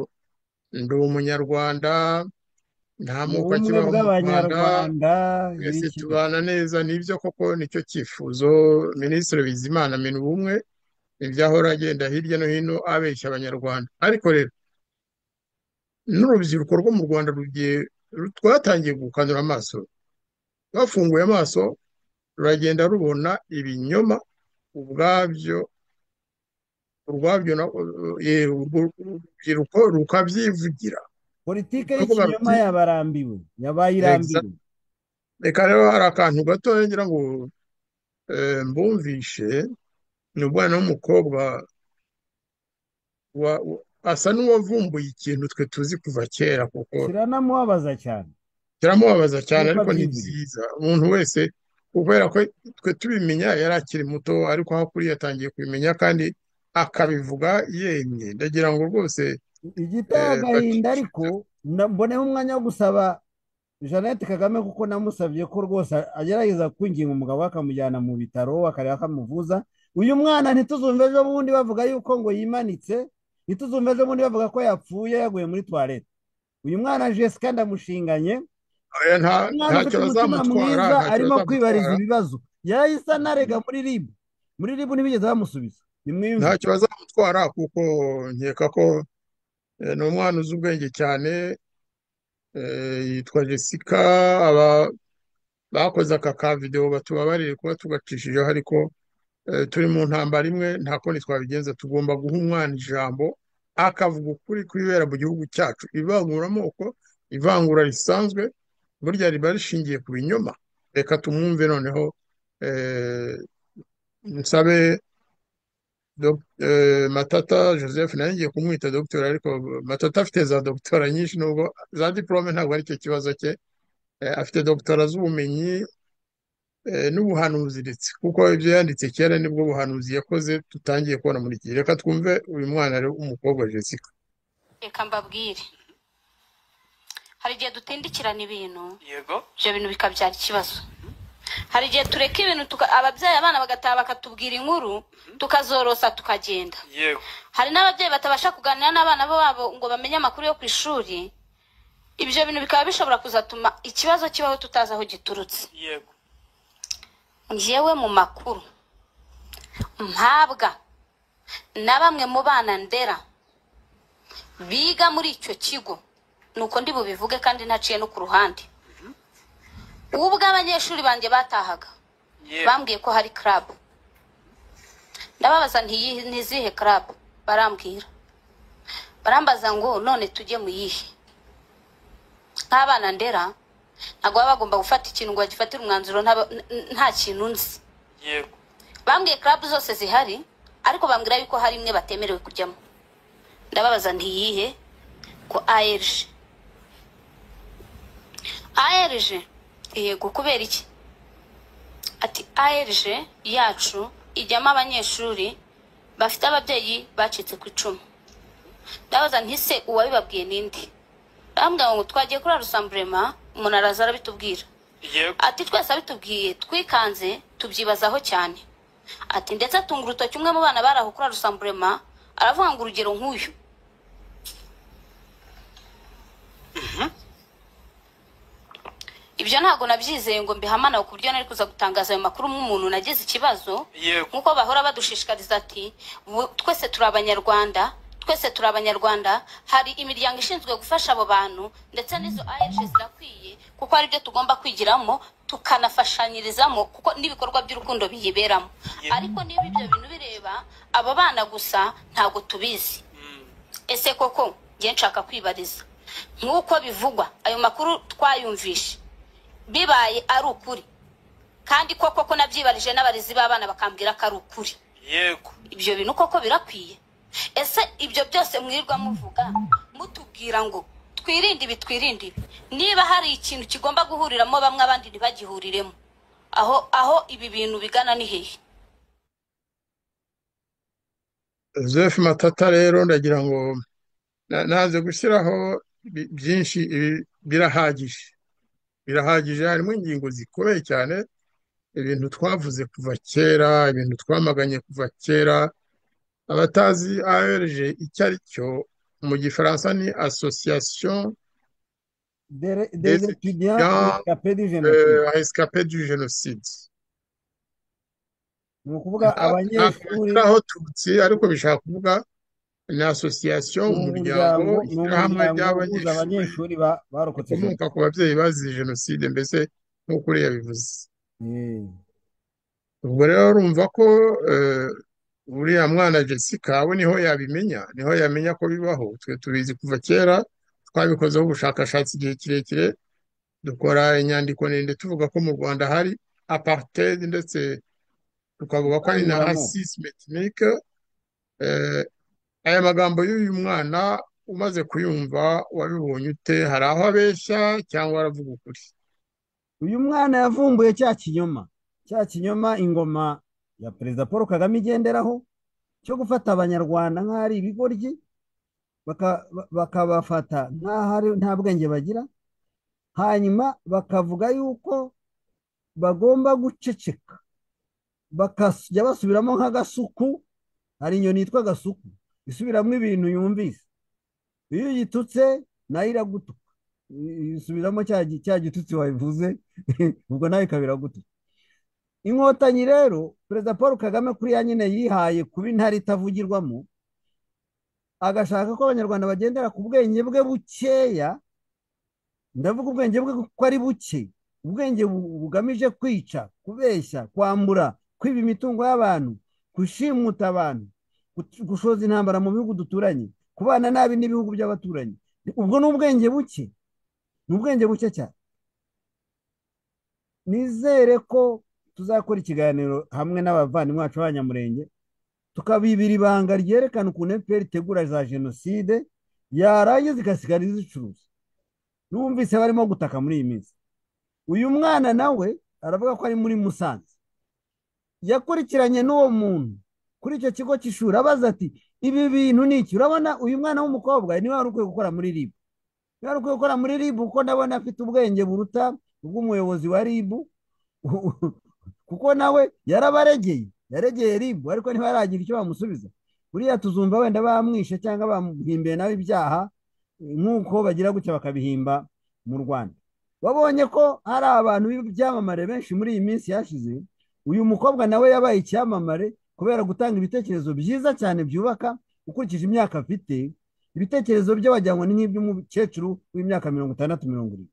ndi umunyarwanda nta moko kibaho mu rwanda twese tubana neza nibyo koko nicyo cyifuzo minisitiri bizimana amena ubumwe ibyahora agenda hirya no hino abeshya abanyarwanda ariko rero n'urubyiruko rwo mu rwanda rwatangiye gukanura amaso bafunguye amaso ruragenda rubona ibinyoma ubwabyo urwabyo urubyiruko rukabyivugira politiki y'ikinyoma yabarambiwe yabaye irambiwe reka rero hari akantu gato ngira ngo mbumvishe ni umwana w'umukobwa asa n'uwavumbuye ikintu twe tuzi kuva kera kuko kiranamubabaza cyane kiramubabaza cyane ariko ni byiza umuntu wese kubera ko twe tubimenya yari akiri muto ariko hakuriya yatangiye kubimenya kandi akabivuga yemye ndagira ngo rwose igiteye agahinda ariko na- mboneho umwanya wo gusaba Jeannette Kagame kuko namusabye ko rwose agerageza kwinginga umugabo we akamujyana mu bitaro akareba ko amuvuza uyu mwana ntituzumve ejo bundi bavuga yuko ngo yimanitse ntituzumve ejo bundi bavuga ko yapfuye yaguye muri tuwarete uyu mwana Jessica ndamushinganye Oya, nta umwana ntacyo ufite umutima bazamutwara mwiza ntacyo arimo kwibariza bazamutwara ibibazo yahise anarega muri ribu muri ribu ntibigeze bamusubiza nimwiyumve ntacyo bazamutwara kuko nkeka ko eh, ni umwana uzi ubwenge cyane eh, yitwa Jessica aba bakoze aka ka videwo batubabariye kuba tugacishijeho ariko eh, turi mu ntambara imwe nta kundi twabigenza tugomba guha umwana ijambo akavuga ukuri kwibera mu gihugu cyacu ivanguramoko ivangura risanzwe burya riba rishingiye ku binyoma reka tumwumve noneho eh, nsabe Dok- eh, Matata Joseph nawe ngiye kumwita dogiteri ariko Matata afite za dogitora nyinshi nubwo za diporome ntabwo ari cyo kibazo cye Eh, afite dogitora z'ubumenyi eh, n'ubuhanuzi ndetse kuko ibyo yanditse kera nibwo buhanuzi yakoze tutangiye kubona muri iki gihe reka twumve uyu mwana rero w'umukobwa Jessica reka mbabwire hari igihe dutindikirana ibintu yego ibyo bintu bikabyara ikibazo hari igihe tureka ibintu tuka- ababyeyi abana bagataha bakatubwira inkuru tukazorosa tukagenda yego hari n'ababyeyi batabasha kuganira n'abana babo ngo bamenye amakuru yo ku ishuri ibyo bintu bikaba bishobora kuzatuma ikibazo kibaho tutazi aho giturutse yego njyewe mu makuru mpabwa na bamwe mu bana ndera biga muri icyo kigo ni uko ndi bubivuge kandi ntaciye no ku ruhande ubwo abanyeshuri banjye batahaga bambwiye ko hari club ndababaza nti "Iyi ni izihe club barambwira barambaza ngo none tujye mu yihe nk'abana ndera ntabwo baba bagomba gufata ikintu ngo bagifatire umwanzuro nta- n- nta kintu nzi yego bambwiye club zose zihari ariko bambwira yuko hari imwe batemerewe kujyamo ndababaza nti "Iyihe?" ko ARG ARG yego kubera iki ati ARG yacu ijyamo abanyeshuri bafite ababyeyi bacitse ku icumu ndabaza nti se uwabibabwiye ninde bambwira ngo twagiye kuri arusamburema umuntu araza arabitubwira yego ati twese abitubwiye twikanze tubyibazaho cyane ati ndetse atunga urutoki umwe mu bana bari aho kuri arusamburema aravuga ngo urugero nk'uyu ibyo ntabwo nabyizeye ngo mbihamane ku buryo nari kuza gutangaza ayo makuru nk'umuntu nagize ikibazo yego nk'uko bahora badushishikariza ati "Bu- twese turi abanyarwanda twese turi abanyarwanda hari imiryango ishinzwe gufasha abo bantu ndetse n'izo ahenshi zirakwiye kuko ari byo tugomba kwigiramo tukanafashanyirizamo kuko n'ibikorwa by'urukundo biyiberamo Yego. ariko niba ibyo bintu bireba abo bana gusa ntabwo tubizi ese koko njye nshaka kwibariza nk'uko bivugwa ayo makuru twayumvishe bibaye ari ukuri kandi ko koko nabyibarije n'abarezi b'abana bakambwira ko ari ukuri yego ibyo bintu koko birakwiye ese ibyo byose mwirirwa muvuga mutubwira ngo twirinde ibi twirinde ibi niba hari ikintu kigomba guhuriramo bamwe abandi ntibagihuriremo aho aho ibi bintu bigana ni hehe Joseph Matata rero ndagira ngo na- naze gushyiraho bi- byinshi ibi birahagije birahagije harimo ingingo zikomeye cyane ibintu twavuze kuva kera ibintu twamaganye kuva kera abatazi ARG icyo ari cyo mu gifaransa ni association Des des des étudiants étudiants rescapés du génocide euh, rescapés du génocide ni ukuvuga Nta- ntabwo abanyeshuri bashyiraho tutsi ariko bishaka kuvuga ni association ni umuryango umuryango ni ishyirahamwe umuryango uhuza ry'abanyeshuri abanyeshuri ba- barokotse rikomoka ku jenoside babyeyi bazize jenoside mbese nk'uko uriya bivuze Eh, ubwo rero urumva ko eh, uriya mwana Jessica we niho yabimenya niho yamenya ko bibaho twe tubizi kuva kera twabikozeho ubushakashatsi igihe kirekire dukora inyandiko ndende tuvuga ko mu Rwanda hari apartheid ndetse tukavuga ko hari na ivanguramoko racisme ethnique eh, aya magambo y'uyu mwana umaze kuyumva wabibonye ute hari aho abeshya cyangwa aravuga ukuri uyu mwana yavumbuye cya kinyoma cya kinyoma ingoma ya perezida paul kagame igenderaho cyo gufata abanyarwanda nk'aho ari ibigoryi baka- ba- bakabafata nk'aho ari- nta bwenge bagira hanyuma bakavuga yuko bagomba guceceka bakajya basubiramo nk'agasuku hari inyoni yitwa agasuku isubiramo ibintu yumvise iyo uyitutse nayo iragutuka I- isubiramo cya gi- cya gitutsi wabivuze ubwo nawe ikaba iragutuka inkotanyi rero perezida paul kagame kuri ya nyine yihaye kuba intare itavugirwamo agashaka ko abanyarwanda bagendera ku bwenge bwe bukeya ndavuga ubwenge bwe kuko ari buke ubwenge bu- bugamije kwica kubeshya kwambura kwiba imitungo y'abantu gushimuta abantu gut- gushoza intambara mu bihugu duturanye kubana nabi n'ibihugu by'abaturanyi ubwo ni ubwenge buke ni ubwenge buke cyane nizere ko tuzakora ikiganiro hamwe n'abavandimwe bacu b'abanyamurenge tukabibira ibanga ryerekana ukuntu fpr itegura za jenoside yarangiza igasigara izicuruza numvise barimo gutaka muri iyi minsi uyu mwana nawe aravuga ko ari muri musanze yakurikiranye n'uwo muntu kuri icyo kigo cy'ishuri abaza ati ibi bintu ni iki urabona uyu mwana w'umukobwa niwe wari ukwiye gukora muri ribu niwe wari ukwiye gukora muri ribu kuko ndabona afite ubwenge buruta ubw'umuyobozi wa ribu kuko nawe yarabaregeye yaregeye ribu ariko niba yaragira icyo bamusubiza buriya tuzumva wenda bamwishe cyangwa bamuhimbiye nawe ibyaha nk'uko bagira gutya bakabihimba mu rwanda wabonye ko hari abantu b'ibyamamare benshi muri iyi minsi yashize uyu mukobwa nawe yabaye icyamamare kubera gutanga ibitekerezo byiza cyane byubaka ukurikije imyaka afite ibitekerezo bye wajyanywe n'iby'umukecuru w'imyaka mirongo itandatu mirongo irindwi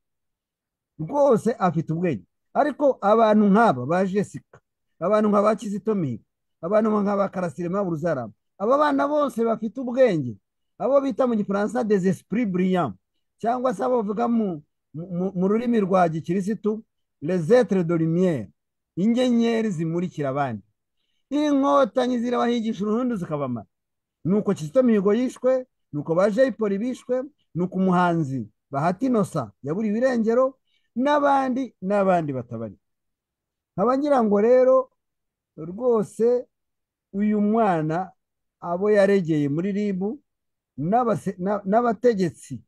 rwose afite ubwenge ariko abantu nk'aba ba jessica abantu nka ba kizito mihigo abantu nka ba karasire maburuzarama aba bana bose bafite ubwenge abo bita mu gifaransa des esprits brillants cyangwa se abo bavuga mu, mu- mu, mu rurimi rwa gikirisitu les etres de lumière inyenyeri zimurikira abandi inkotanyi zirabahigisha uruhundu zikabamara nuko kizito mihigo yishwe nuko ba jeyipoli bishwe nuko umuhanzi bahati inosa yaburiwe irengero n'abandi n'abandi batabari nkaba ngira ngo rero rwose uyu mwana abo yaregeye muri ribu n'abase- na- n'abategetsi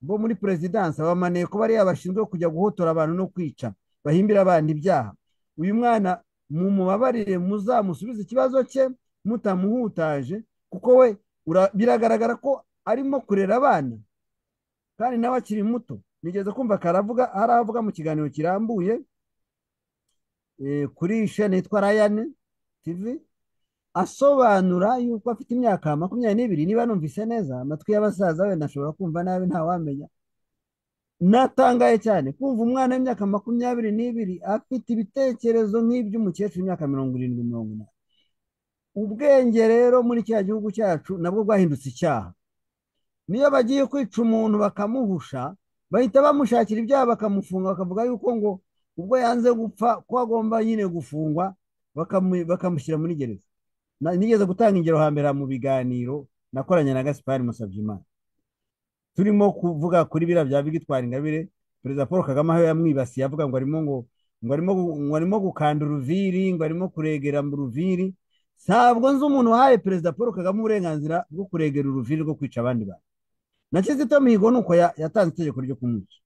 bo muri perezidansi abamaniye kuba ariyo bashinzwe kujya guhotora abantu no kwica bahimbira abandi ibyaha uyu mwana mumubabarire muzamusubize ikibazo cye mutamuhutaje kuko we ura- biragaragara ko arimo kurera abana kandi nawe akiri muto nigeze kumva karavuga hari avuga mu kiganiro kirambuye eh, kuri shene yitwa rayane tivi asobanura yuko afite imyaka makumyabiri n'ibiri niba numvise neza amatwi y'abasaza wenda ashobora kumva nabi ntawamenya natangaye cyane kumva umwana w'imyaka makumyabiri n'ibiri afite ibitekerezo nk'iby'umukecuru w'imyaka mirongo irindwi mirongo inani ubwenge rero muri kiriya gihugu cyacu nabwo bwahindutse icyaha niyo bagiye kwica umuntu bakamuhusha bahita bamushakira ibyaha bakamufunga bakavuga yuko ngo ubwo yanze gupfa ko agomba nyine gufungwa bakamu- bakamushyira muri gereza Na- nigeze gutanga ingero hambere mu biganiro nakoranye na gaspari musabyimana turimo kuvuga kuri biriya bya bigitwara ingabire perezida paul kagame aho yamwibasiye avuga ngo arimo ngo ngo arimo gu- ngo arimo gukanda uruviri ngo arimo kuregera mu ruviri ntabwo nzi umuntu wahaye perezida paul kagame uburenganzira bwo kuregera uruviri rwo kwica abandi bantu na Kizito Mihigo ni uko ya- yatanze itegeko ryo kumwica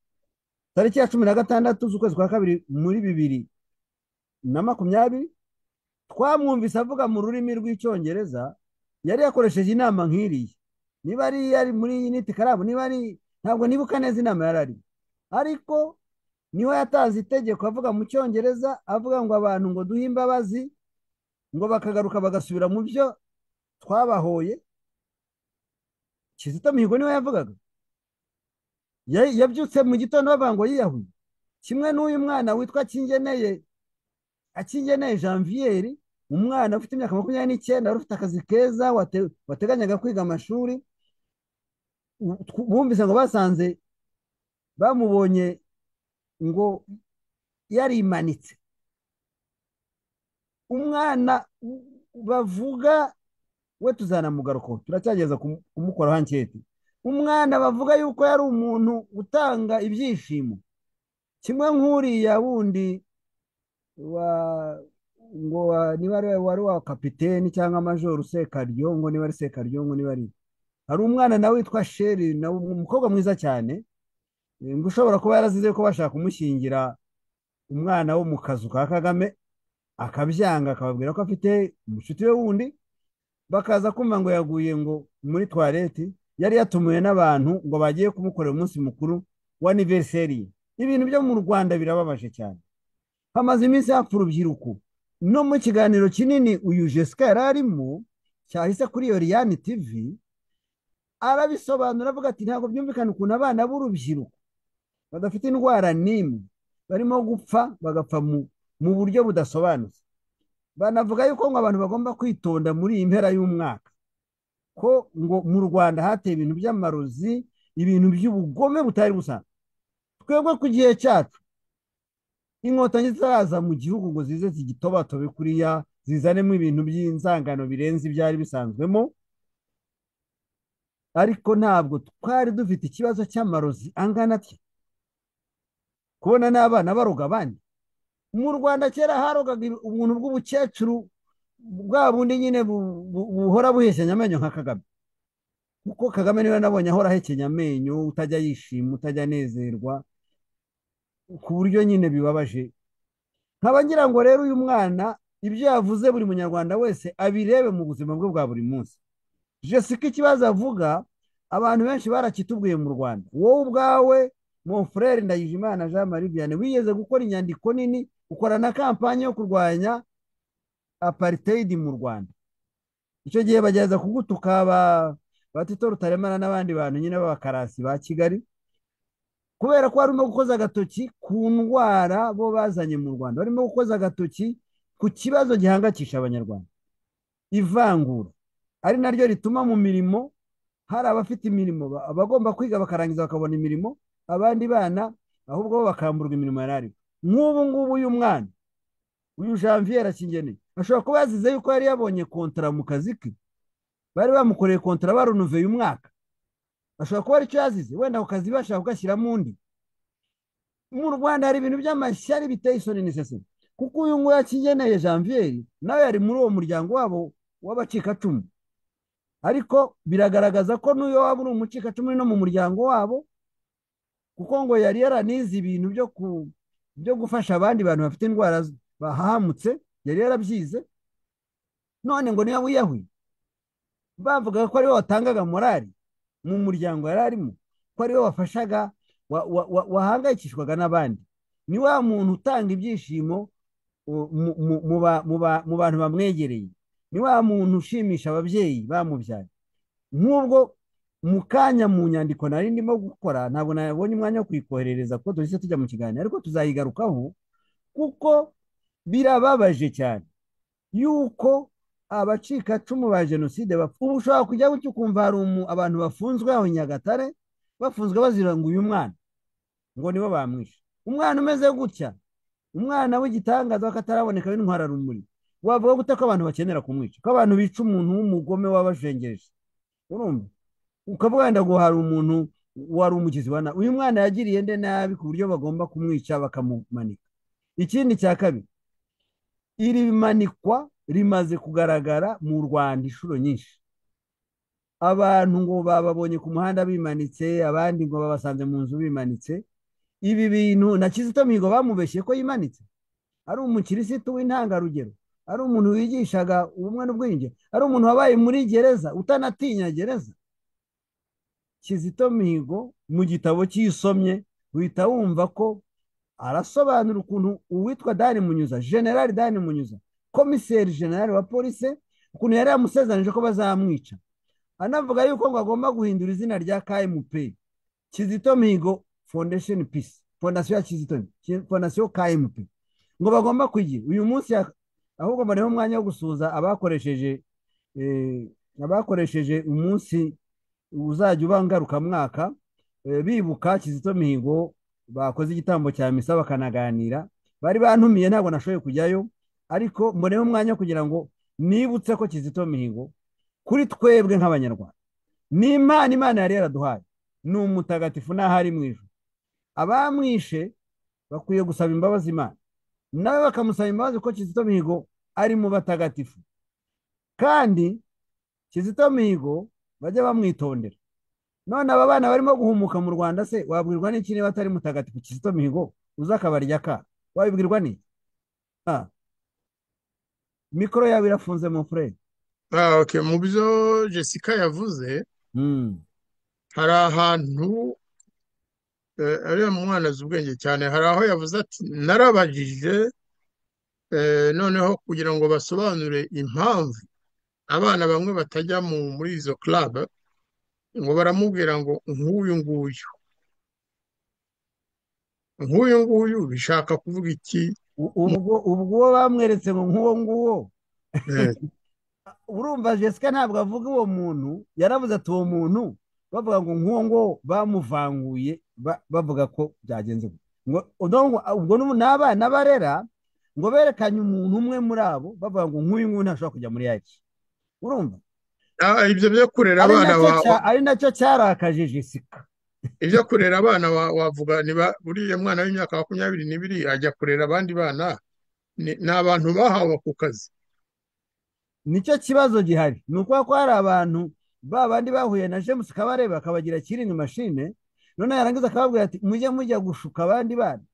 tariki ya cumi na gatandatu z'ukwezi kwa kabiri muri bibiri na makumyabiri twamwumvise avuga mu rurimi rw'icyongereza yari yakoresheje inama nk'iriya niba ari yari muri unit karabu niba ari ntabwo nibuka neza inama yari arimo ariko niho yatanze itegeko avuga mu cyongereza avuga ngo abantu ngo duhe imbabazi ngo bakagaruka bagasubira mu byo twabahoye kizito mihigo niwe yavugaga Ya- yabyutse mu gitondo bavuga ngo yiyahuye kimwe n'uyu mwana witwa kingeneye akingeneye janvier umwana ufite imyaka makumyabiri n'icyenda wari ufite akazi keza wate- wateganyaga kwiga amashuri u- tw- bumvise ngo basanze bamubonye ngo yarimanitse umwana u- bavuga we tuzanamugarukaho turacyageza kumu- kumukoraho anketi umwana bavuga yuko yari umuntu utanga ibyishimo kimwe nk'uriya wundi wa ngo wa- niba ari wari wa kapiteni cyangwa majoro sekaryo ngo niba ari sekaryo ngo niba ari hari umwana nawe witwa sheri nawe umukobwa mwiza cyane ngo ushobora kuba yarazize ko bashaka kumushyingira umwana wo mu kazu ka kagame akabyanga akababwira ko afite umushuti we wundi bakaza kumva ngo yaguye ngo muri tuwareti yari yatumiwe n'abantu ngo bagiye kumukorera umunsi mukuru wa aniveriseri ibintu byo mu rwanda birababaje cyane hamaze iminsi hapfa urubyiruko no mu kiganiro kinini uyu jesika yari arimo cyahise kuri iyo riyani tivi arabisobanura avuga ati ntabwo byumvikana ukuntu abana b'urubyiruko badafite indwara n'imwe barimo gupfa bagapfa mu buryo budasobanutse banavuga yuko ngo abantu bagomba kwitonda muri iyi mpera y'umwaka ko ngo mu rwanda hateye ibintu by'amarozi ibintu by'ubugome butari busanzwe twebwe ku gihe cyacu inkotanyi zitaraza mu gihugu ngo zize zigitobatobe kuriya zizanemo ibintu by'inzangano birenze ibyari bisanzwemo ariko ntabwo twari dufite ikibazo cy'amarozi angana atya kubona n'abana baroga abandi mu rwanda kera harogaga ubuntu bw'ubukecuru bwa bundi nyine buhora buhekenya amenyo nka kagame kuko kagame niwe nabonye ahora ahekenya amenyo utajya yishima utajya anezerwa ku buryo nyine bibabaje nkaba ngira ngo rero uyu mwana ibyo yavuze buri munyarwanda wese abirebe mu buzima bwe bwa buri munsi jessica ikibazo avuga abantu benshi barakitubwiye mu rwanda wowe ubwawe mufurere ndayijimana jean marie vianney wigeze gukora inyandiko nini ukora na kampani yo kurwanya apariteyidi mu rwanda icyo gihe bagerageza kugutuka batito rutaremana n'abandi bantu nyine b'abakarasi ba kigali kubera ko barimo gukoza agatoki ku ndwara bo bazanye mu rwanda barimo gukoza agatoki ku kibazo gihangayikisha abanyarwanda ivangura ari naryo rituma mu mirimo hari abafite imirimo abagomba kwiga bakarangiza bakabona imirimo abandi bana ahubwo bo bakamburwa imirimo yari nk'ubu ngubu uyu mwana uyu janvier akingeneye ashobora kuba yazize yuko yari yabonye kontara mu kazi ke bari bamukoreye kontara barunoveye umwaka ashobora kuba aricyo yazize wenda ako kazi bashaka kugashyiramo undi mu rwanda hari ibintu by'amashyari biteye isoni n'iseseme kuko uyu nguyu yakingeneye janvier nawe yari muri uwo muryango wabo w'abacikacumu ariko biragaragaza ko n'uyo waba uri umucikacumu no mu muryango wabo kuko ngo yari yaranize ibintu byo gufasha abandi bantu bafite indwara bahahamutse yari yarabyize none ngo niba wiyahuye bavuga ko ariwe watangaga morali mu muryango yari arimo ko ariwe wafashaga wahangayikishwaga n'abandi ni wa muntu utanga ibyishimo mu bantu bamwegereye ni wa muntu ushimisha ababyeyi bamubyaye nk'ubwo mu kanya mu nyandiko nari ndimo gukora ntabwo nabonye umwanya wo kuyikoherereza kuko duhise tujya mu kiganiro ariko tuzayigarukaho kuko birababaje cyane yuko abacikacumu ba jenoside ubu ushobora kujya gutya ukumva hari abantu bafunzwe aho nyagatare bafunzwe bazira ngo uyu mwana ngo nibo bamwishe umwana umeze gutya umwana w'igitangaza w'akataraboneka w'intwararumuri wavuga gute ko abantu bakenera kumwica ko abantu bica umuntu w'umugome wabajengereje urumva ukavuga wenda ngo hari umuntu wari umugizi wa nabi uyu mwana yagiriye nde nabi ku buryo bagomba kumwica bakamumanika ikindi cya kabiri iri manikwa rimaze kugaragara mu rwanda inshuro nyinshi abantu ngo bababonye ku muhanda bimanitse abandi ngo babasanze mu nzu bimanitse ibi bintu na kizito mihigo bamubeshye ko yimanitse ari umukirisitu w'intangarugero ari umuntu wigishaga ubumwe n'ubwiyunge ari umuntu wabaye muri gereza utanatinya gereza kizito mihigo mu gitabo cyisomye uhita wumva ko arasobanura ukuntu uwitwa dani munyuza generali dani munyuza komiseri generali wa polisi ukuntu yari yamusezeranyije ko bazamwica anavuga yuko ngo agomba guhindura izina rya kmp kizito mihigo foundation peace fondasiyo ya kizito fondasiyo kmp ngo bagomba kuyigira uyu munsi ahubwo mbonera umwanya wo gusuhuza abakoresheje abakoresheje umunsi uzajya uba ngarukamwaka bibuka kizito mihigo bakoze igitambo cya misa bakanaganira bari bantumiye ntabwo nashoboye kujyayo ariko mboneho umwanya kugira ngo nibutse ko kizito mihigo kuri twebwe nk'abanyarwanda ni imana imana yari yaraduhaye ni umutagatifu n'ahari mu ijoro abamwishe bakwiye gusaba imbabazi imana nawe bakamusaba imbabazi ko kizito mihigo ari mu batagatifu kandi kizito mihigo bajye bamwitondera none aba bana barimo guhumuka mu rwanda se wabwirwa n'iki niba atari mutagatifu kizito mihigo uza akabarya ka wabibwirwa n'iki mikoro yawe irafunze mu furere Ah, okay. mu byo jessica yavuze hari ahantu eh, ariya mwana azi ubwenge cyane hari aho yavuze ati narabajije eh, noneho kugira ngo basobanure impamvu abana bamwe batajya mu muri izo club ngo baramubwira ngo nk'uyu nguyu nk'uyu nguyu bishaka kuvuga iki U- ubwo ubwo bamweretse ngo nk'uwo nguwo Eh, urumva jessica ntabwo avuga uwo muntu yaravuze ati uwo muntu bavuga ngo nk'uwo nguwo bamuvanguye ba- bavuga ko byagenze gutya. ngo uno ngo- ubwo n'ubu ni abana barera ngo berekanye umuntu umwe muri abo bavuga ngo nk'uyu nguyu ntashobora kujya muri yaki urumva ah, ibyo byo kurera ari abana nacyo ba cya- ari nacyo cyarakaje jessica ibyo kurera abana wa- wavuga niba buriya mwana w'imyaka makumyabiri n'ibiri ajya kurera abandi bana ni ni abantu bahawe ako kazi nicyo kibazo gihari ni ukuba ko hari abantu ba bandi bahuye na james kabarebe akabagira kiringi mashine none yarangiza akababwira ati mujye mujya gushuka abandi bana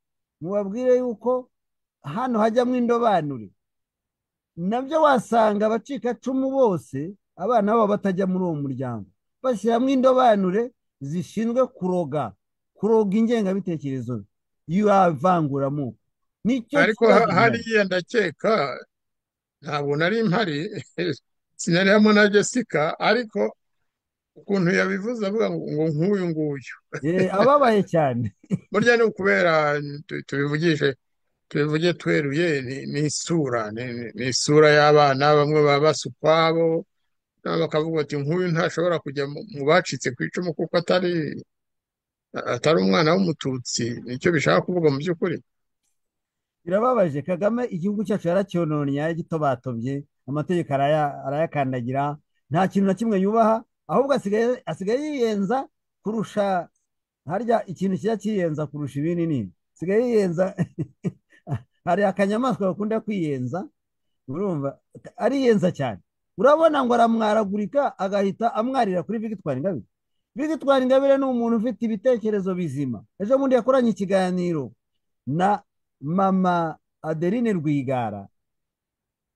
mubabwire yuko hano hajyamo indobanure nabyo wasanga abacikacumu bose abana babo batajya muri uwo muryango bashyiramo indobanure zishinzwe kuroga kuroga ingengabitekerezo y'ivanguramuko nicyo ariko kibazo ha- gihari hariya ndakeka ntabwo nari mpari sinariyemo na jessica ariko ukuntu yabivuze avuga ngo ngo nk'uyu nguyu Eh, ababaye cyane burya ni ukubera tu- tubivugishe tubivuge tweruye ni ni isura ni ni- ni isura y'abana bamwe baba basa ukwabo nabo bakavuga bati nk'uyu ntashobora kujya mu mu bacitse ku icumu kuko atari atari umwana w'umututsi nicyo bishaka kuvuga mu by'ukuri birababaje kagame igihugu cyacu yaracyononye gito batobye amategeko araya- arayakandagira nta kintu na kimwe yubaha ahubwo asigaye asigaye yiyenza kurusha harya ikintu kijya kiyenza kurusha ibindi nini asigaye yiyenza hari akanyamaswa gakunda kwiyenza urumva ariyenza cyane urabona ngo aramwaragurika agahita amwarira kuri Victoire Ingabire Victoire Ingabire ni umuntu ufite ibitekerezo bizima ejo bundi yakoranye ikiganiro na mama Adeline Rwigara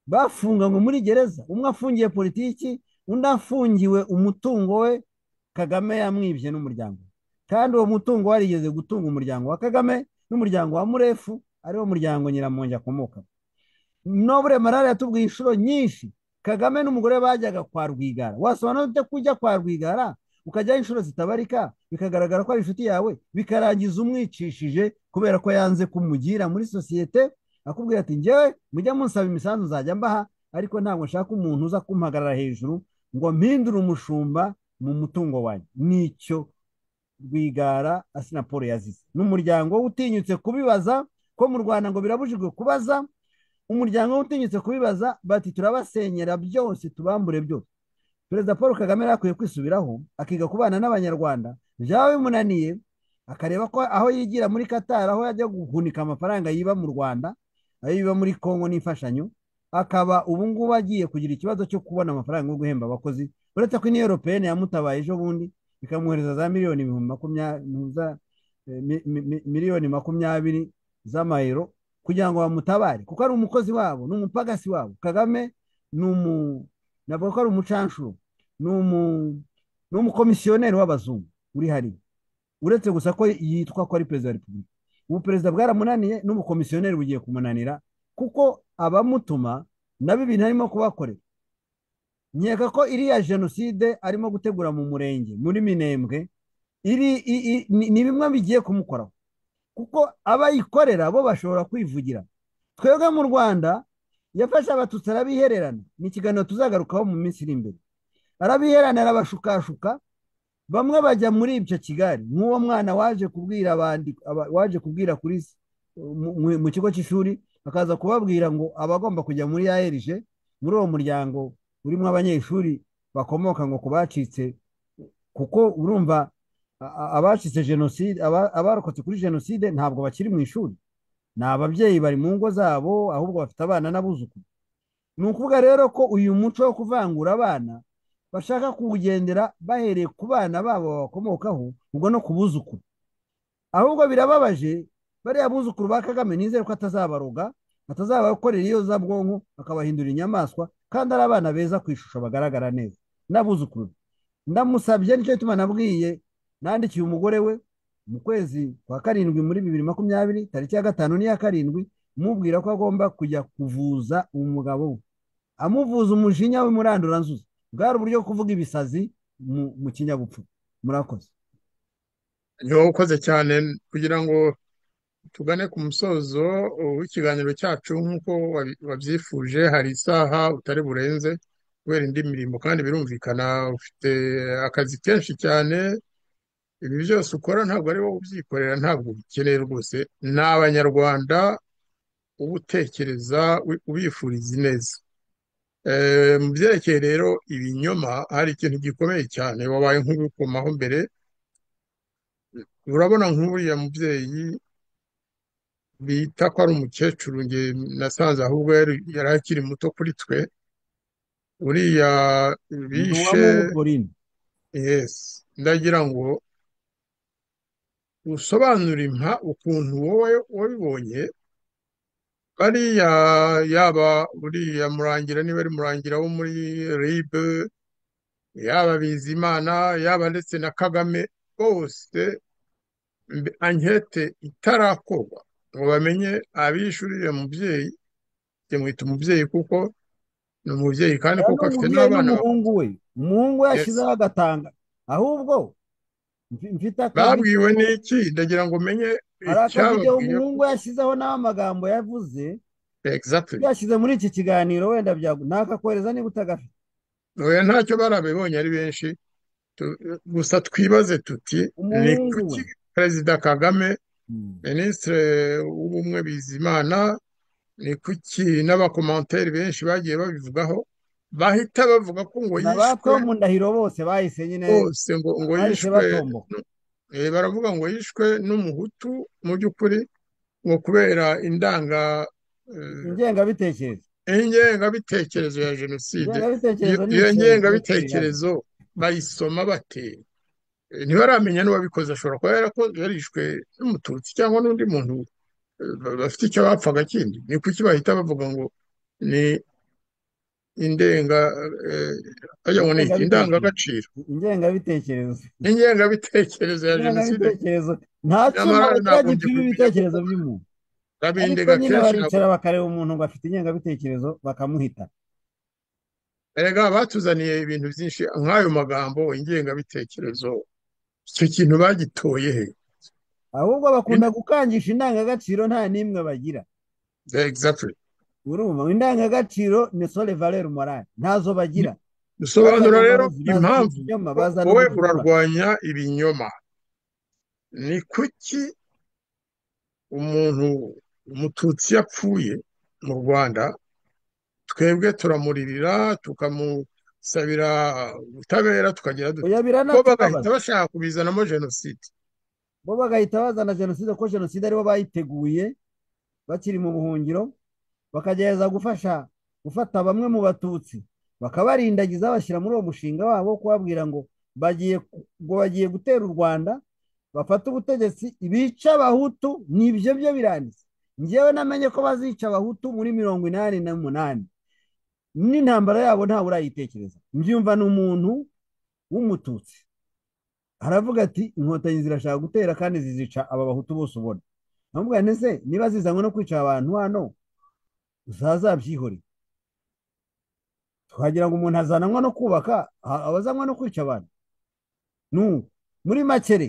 bafunganywe muri gereza umwe afungiye politiki undi afungiwe umutungo we Kagame yamwibye n'umuryango we. kandi uwo mutungo warigeze gutunga umuryango wa Kagame n'umuryango wa Murefu ariwo muryango Nyiramongi akomoka nobure malariya yatubwiye inshuro nyinshi kagame n'umugore we bajyaga kwa rwigara wasobanura ute ko ujya kwa rwigara ukajyaho inshuro zitabarika bikagaragara ko ari inshuti yawe bikarangiza umwicishije kubera ko yanze kumugira muri sosiyete akubwira ati ngewe mujya munsaba imisanzu nzajya mbaha ariko ntabwo nshaka umuntu uza kumpagarara hejuru ngo mpindure umushumba mu mutungo wanyu nicyo rwigara asinapolo yazize n'umuryango we utinyutse kubibaza ko mu rwanda ngo birabujijwe kubaza umuryango we utinyutse kubibaza bati turabasenyera byose tubambure byose perezida paul kagame yari akwiye kwisubiraho akiga kubana n'abanyarwanda byaba bimunaniye akareba ko aho yigira muri katari aho yajya guhunika amafaranga yiba mu rwanda ayo yiba muri kongo n'imfashanyo akaba ubu ngubu agiye kugira ikibazo cyo kubona amafaranga yo guhemba abakozi uretse ko iniyo europeyene yamutabaye ejo bundi ikamwohereza za miliyoni ibihumbi makumyabiri za, eh, mi- mi- mi- miliyoni makumyabiri z'amayero kugira ngo bamutabare kuko ari umukozi wabo ni umupagasi wabo kagame ni umu navuga ko ari umucanshuro ni umu ni umukomisiyoneri w'abazungu uri hariya uretse gusa ko yitwa ko ari perezida wa repubulika ubu perezida bwaramunaniye n'ubukomisiyoneri bugiye kumunanira kuko abamutuma nabo ibintu arimo kubakorera nkeka ko iriya jenoside arimo gutegura mu murenge muri minembwe iri i- i- ni ni bimwe bigiye kumukoraho kuko abayikorera bo bashobora kwivugira twebwe mu rwanda yafashe abatutsi arabihererana ni ikiganiro tuzagarukaho mu minsi iri imbere arabiherana arabashukashuka bamwe bajya muri ibyo kigali nk'uwo mwana waje kubwira abandi aba- waje kubwira kuri s- mu mu- mu kigo cy'ishuri akaza kubabwira ngo abagomba kujya muri aerg muri uwo muryango urimo abanyeshuri bakomoka ngo ku bacitse kuko urumva a- a- abacitse jenoside aba- abarokotse kuri jenoside ntabwo bakiri mu ishuri ni ababyeyi bari mu ngo zabo ahubwo bafite abana n'abuzukuru ni ukuvuga rero ko uyu muco wo kuvangura abana bashaka kuwugendera bahereye ku bana babo babakomokaho ubwo no ku buzukuru ahubwo birababaje bariya buzukuru ba kagame nizere ko atazabaroga atazabakorera iyo za bwonko akabahindura inyamaswa kandi ari abana beza ku ishusho bagaragara neza n'abuzukuru ndamusabye nicyo gituma nabwiye nandikiye umugore we mu kwezi kwa karindwi muri bibiri makumyabiri tariki ya gatanu n'iya karindwi mubwira ko agomba kujya kuvuza umugabo we amuvuza umujinya w'umuranduranzuzi bwari uburyo kuvuga ibisazi mu kinyabupfu murakoze niba ukoze cyane kugira ngo tugane ku musozo w'ikiganiro cyacu nk'uko wabyifuje hari isaha utari burenze kubera indi mirimo kandi birumvikana ufite akazi kenshi cyane ibi byose ukora ntabwo ari wowe ubyikorera ntabwo ubikeneye rwose ni abanyarwanda uba utekereza ubifuriza ineza mu byerekeye rero ibinyoma hari ikintu gikomeye cyane wabaye nk'ubikomaho mbere urabona nk'uriya mubyeyi bita ko ari umukecuru nge nasanze ahubwo yari akiri muto kuri twe uriya bishe yesi ndagira ngo usobanure impa ukuntu wowe wabibonye bariya yaba uriya murangira niba ari murangira wo muri ribe yaba bizimana yaba ndetse na kagame bose ankete itarakorwa ngo bamenye abishyuriye mubyeyi byamwita umubyeyi kuko ni umubyeyi kandi kuko afite n'abana umuhungu we umuhungu we yashyizeho agatanga ahubwo mfite akazi babwiwe n'iki ndagira ngo umenye hari akavidewo umuhungu yashyizeho n'aho amagambo yavuze yashyize muri iki kiganiro wenda ntakakohereza niba utagafite oya ntacyo barabibonye ari benshi gusa twibaze tuti ni kuki perezida kagame minisitiri w'ubumwe bizimana ni kuki n'abakomantere benshi bagiye babivugaho bahita bavuga ko ngo yishwe abatomu ndahiro bose bahise nyine bose ngo ngo yishwe baravuga ngo yishwe n'umuhutu mu by'ukuri ngo kubera indanga ingengabitekerezo ingengabitekerezo ya jenoside iyo ngengabitekerezo bayisoma bate ntibaramenya n'uwabikoze ashobora kuba yarishwe n'umututsi cyangwa n'undi muntu bafite icyo bapfaga kindi ni kuki bahita bavuga ngo ni indenga ajya ngo ni indangagaciro ingengabitekerezo ingengabitekerezo ya jenoside nta cyuma gipima ibitekerezo by'umuntu ariko nyine baricara bakareba umuntu ngo afite ingengabitekerezo bakamuhita erega batuzaniye ibintu byinshi nk'ayo magambo ingengabitekerezo icyo kintu bagitoye he ahubwo bakunda gukangisha indangagaciro nta n'imwe bagira urumva indangagaciro ni sole valere morale ntazo bagira dusobanura rero impamvu wowe urarwanya ibinyoma ni kuki umuntu umututsi yapfuye mu rwanda twebwe turamurira tukamusabira ubutabera tukagira bo bagahita bashaka kubizanamo jenoside bo bagahita bazana jenoside kuko jenoside aribo bayiteguye bakiri mu buhungiro bakagerageza gufasha gufata bamwe mu batutsi bakabarindagiza bashyira muri uwo mushinga wabo kubabwira ngo bagiye ngo bagiye gutera u rwanda bafate ubutegetsi bica abahutu n'ibyo byo biranditse ngewe namenye ko bazica abahutu muri mirongo inani n'umunani n'intambara yabo ntawe urayitekereza mbyumva ni umuntu w'umututsi aravuga ati inkotanyi zirashaka gutera kandi zizica aba bahutu bose ubona ntamubwira ndetse niba zizanywe no kwica abantu hano uzazabyihorere tukagira ngo umuntu azananywa no kubaka abazanywa no kwica abantu muri makere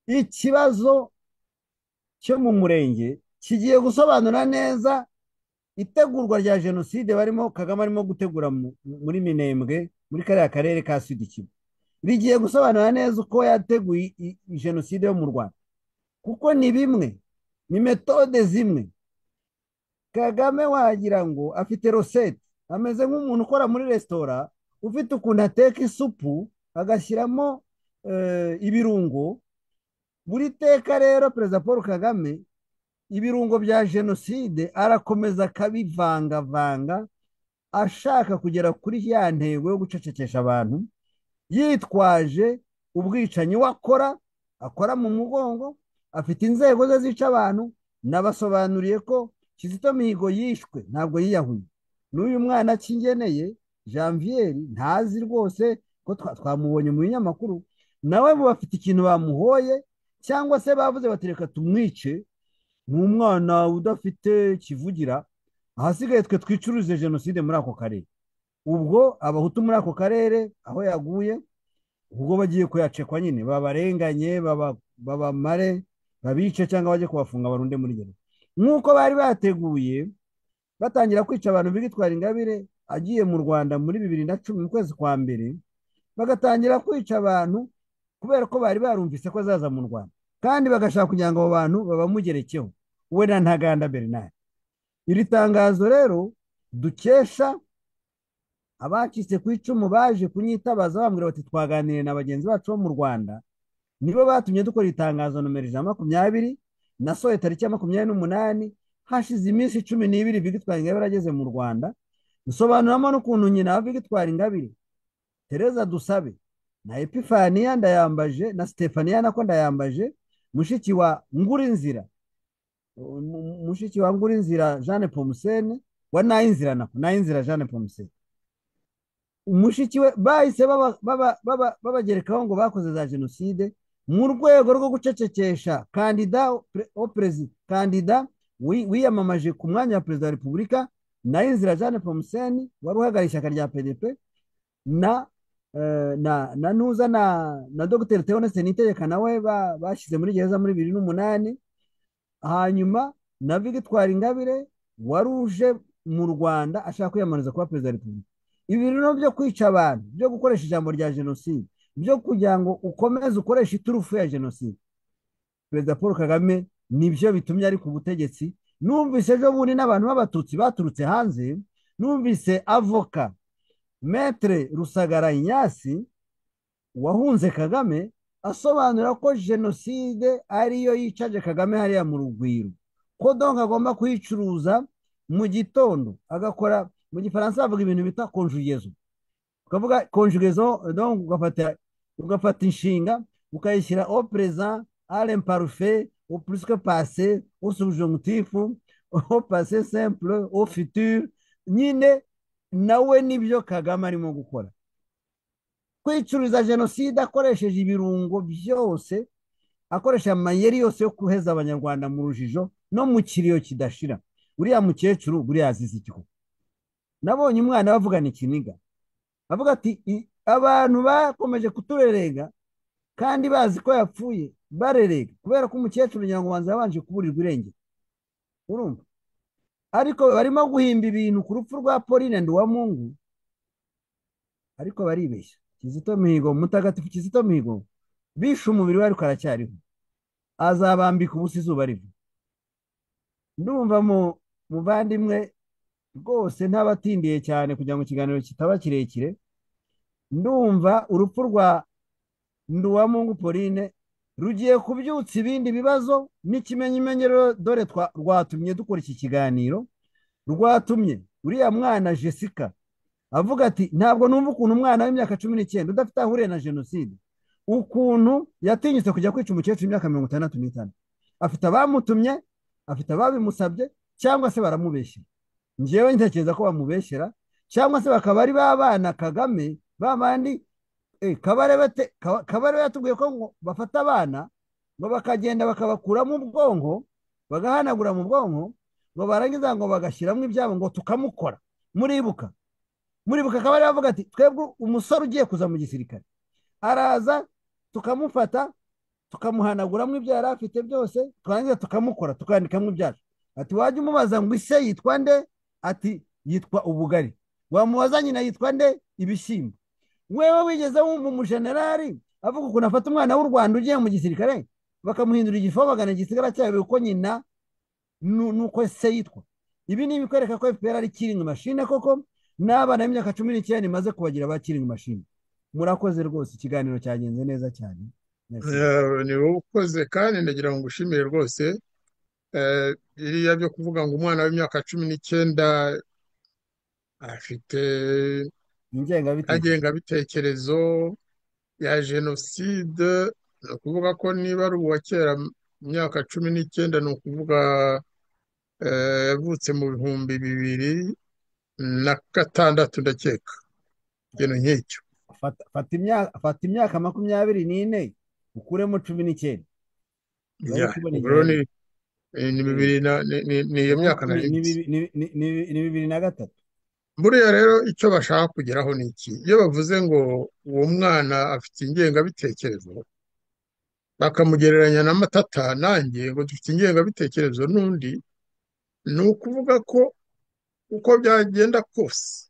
ikibazo cyo mu murenge kigiye gusobanura neza itegurwa rya jenoside barimo kagame arimo gutegura muri minembwe muri kariya karere ka sud kivu rigiye gusobanura neza uko yateguye jenoside yo mu rwanda kuko ni bimwe ni metode zimwe kagame wagira ngo afite rosete ameze nk'umuntu ukora muri resitora ufite ukuntu ateka isupu agashyiramo ibirungo buri teka rero perezida paul kagame ibirungo bya jenoside arakomeza akabivangavanga ashaka kugera kuri ya ntego yo gucecekesha abantu yitwaje ubwicanyi we akora akora mu mugongo afite inzego ze zica abantu nabasobanuriye ko kizito mihigo yishwe ntabwo yiyahuye n'uyu mwana akingeneye janvier ntazi rwose ko twamubonye mu binyamakuru nawe bafite ikintu bamuhoye cyangwa se bavuze bati reka tumwice ni umwana udafite kivugira ahasigaye twe twicururize jenoside muri ako karere ubwo abahutu muri ako karere aho yaguye ubwo bagiye kuyacekwa nyine babarenganye babamare babice cyangwa bajye kubafunga barunde muri gereza nk'uko bari bateguye batangira kwica abantu bitwara ingabire agiye mu rwanda muri bibiri na cumi mu kwezi kwa mbere bagatangira kwica abantu kubera ko bari barumvise ko azaza mu rwanda kandi bagashaka kugira ngo abo bantu babamugerekeho we na ntaganda bernard iri tangazo rero dukesha abacitse ku icumu baje kunyitabaza bambwira bati twaganiriye na bagenzi bacu bo mu rwanda nibo batumye dukora itangazo nomero ijana makumyabiri nasohoye tariki ya makumyabiri n'umunani hashize iminsi cumi n'ibiri vigitwara ingabire ageze mu rwanda dusobanuramo n'ukuntu nyina wa vigitwara ingabire tereza dusabe na epifaniya ndayambaje na sitefaniya nako ndayambaje mushiki wa ngurinzira mushiki wa ngurinzira jeanne pomusene wa nayinzira nako nayinzira jeanne pomusene mushiki we bahise babagerekaho ngo bakoze za jenoside mu rwego rwo gucecekesha kandida kandida wiyamamaje ku mwanya wa perezida wa repubulika nayinzira jeanne pomusene wari uhagarariye ishyaka rya pdp na na ntuza na dogiteri teonese nitegeka nawe bashyize muri gereza muri bibiri n'umunani hanyuma na vigitwari ingabire wari uje mu rwanda ashaka kwiyamamariza kuba perezida wa repubulika ibi rero byo kwica abantu byo gukoresha ijambo rya jenoside byo kugira ngo ukomeze ukoreshe iturufu ya jenoside perezida paul kagame nibyo bitumye ari ku butegetsi numvise ejo bundi n'abantu b'abatutsi baturutse hanze numvise avoka metere rusagara inyasi wahunze kagame asobanura ko jenoside ariyo yicaje kagame hariya mu rugwiro ko donka agomba kuyicuruza mu gitondo agakora mu gifaransa bavuga ibintu bita konjugezo ukavuga konjugezo donc ugafata ugafata inshinga ukayishyira au présent à l'imparfait au plus que passé au subjonctif au passé simple au futur nyine nawe nibyo kagame arimo gukora kwicuriza jenoside akoresheje ibirungo byose akoresha amayeri yose yo kuheza abanyarwanda mu rujijo no mu kiriyo kidashira uriya mukecuru buriya azize igihu nabonye umwana bavugana ikiniga avuga ati abantu bakomeje kuturerega kandi bazi ko yapfuye barerega kubera ko umukecuru nyarwanda yabanje kuburirwa irengero urumva ariko barimo guhimba ibintu ku rupfu rwa pauline nduwamungu ariko baribeshya kizito mihigo mutagatifu kizito mihigo bishe umubiri we ariko aracyariho azabambika ubusa izuba riva ndumva muvandimwe rwose ntabatindiye cyane kugira ngo ikiganiro kitaba kirekire ndumva urupfu rwa nduwamungu pauline rugiye kubyutsa ibindi bibazo n'ikimenyimenyi dore rwatumye dukora iki kiganiro rwatumye uriya mwana jessica avuga ati ntabwo numva ukuntu umwana w'imyaka cumi n'icyenda udafite aho ahuriye na jenoside ukuntu yatinyutse kujya kwica umukecuru w'imyaka mirongo itandatu n'itanu afite abamutumye afite ababimusabye cyangwa se baramubeshyera ngewe ntekereza ko bamubeshyera cyangwa se bakaba ari ba bana kagame ba bandi kabarebe yatubwiye ko ngo bafata abana ngo bakagenda bakabakuramo ubwonko bagahanagura mu bwonko ngo barangiza ngo bagashyiramo ibyabo ngo tukamukora muribuka muribuka akaba ariyo avuga ati twebwe umusore ugiye kuza mu gisirikare araza tukamufata tukamuhanaguramo ibyo yari afite byose twarangiza tukamukora tukandikamo ibyacu ati wajya umubaza ngo ise yitwa nde ati yitwa ubugari wamubaza nyina yitwa nde ibishyimbo wewe wigeze wumva umujenerali avuga ukuntu afata umwana w'u rwanda ugiye mu gisirikare bakamuhindura igifobagana igisigara cyayo uko nyina nuko se yitwa ibi ni ibikwereka ko fpr ari kiringi mashine koko n'abana b'imyaka cumi n'icyenda imaze kubagira abakiringi mashini murakoze rwose ikiganiro cyagenze neza cyane ni wowe ukoze kandi ndagira ngo ngushimire rwose biriya byo kuvuga ngo umwana w'imyaka cumi n'icyenda afite ingengabitekerezo ingengabitekerezo ya jenoside ni ukuvuga ko niba ari uwa kera mu myaka cumi n'icyenda ni ukuvuga eh, yavutse mu bihumbi bibiri na gatandatu ndakeka ikintu nk'icyo fata fata imyaka fata imyaka makumyabiri n'ine ukuremo cumi n'icyenda Ya, ubwo ni eh, ni bibiri na ni- ni- ni iyo myaka nari Ni- ni- nzi. ni- ni- ni- ni- ni bibiri na gatatu buriya rero icyo bashaka kugeraho ni iki iyo bavuze ngo uwo mwana afite ingengabitekerezo bakamugereranya na matata nanjye ngo dufite ingengabitekerezo n'undi ni ukuvuga ko uko byagenda kose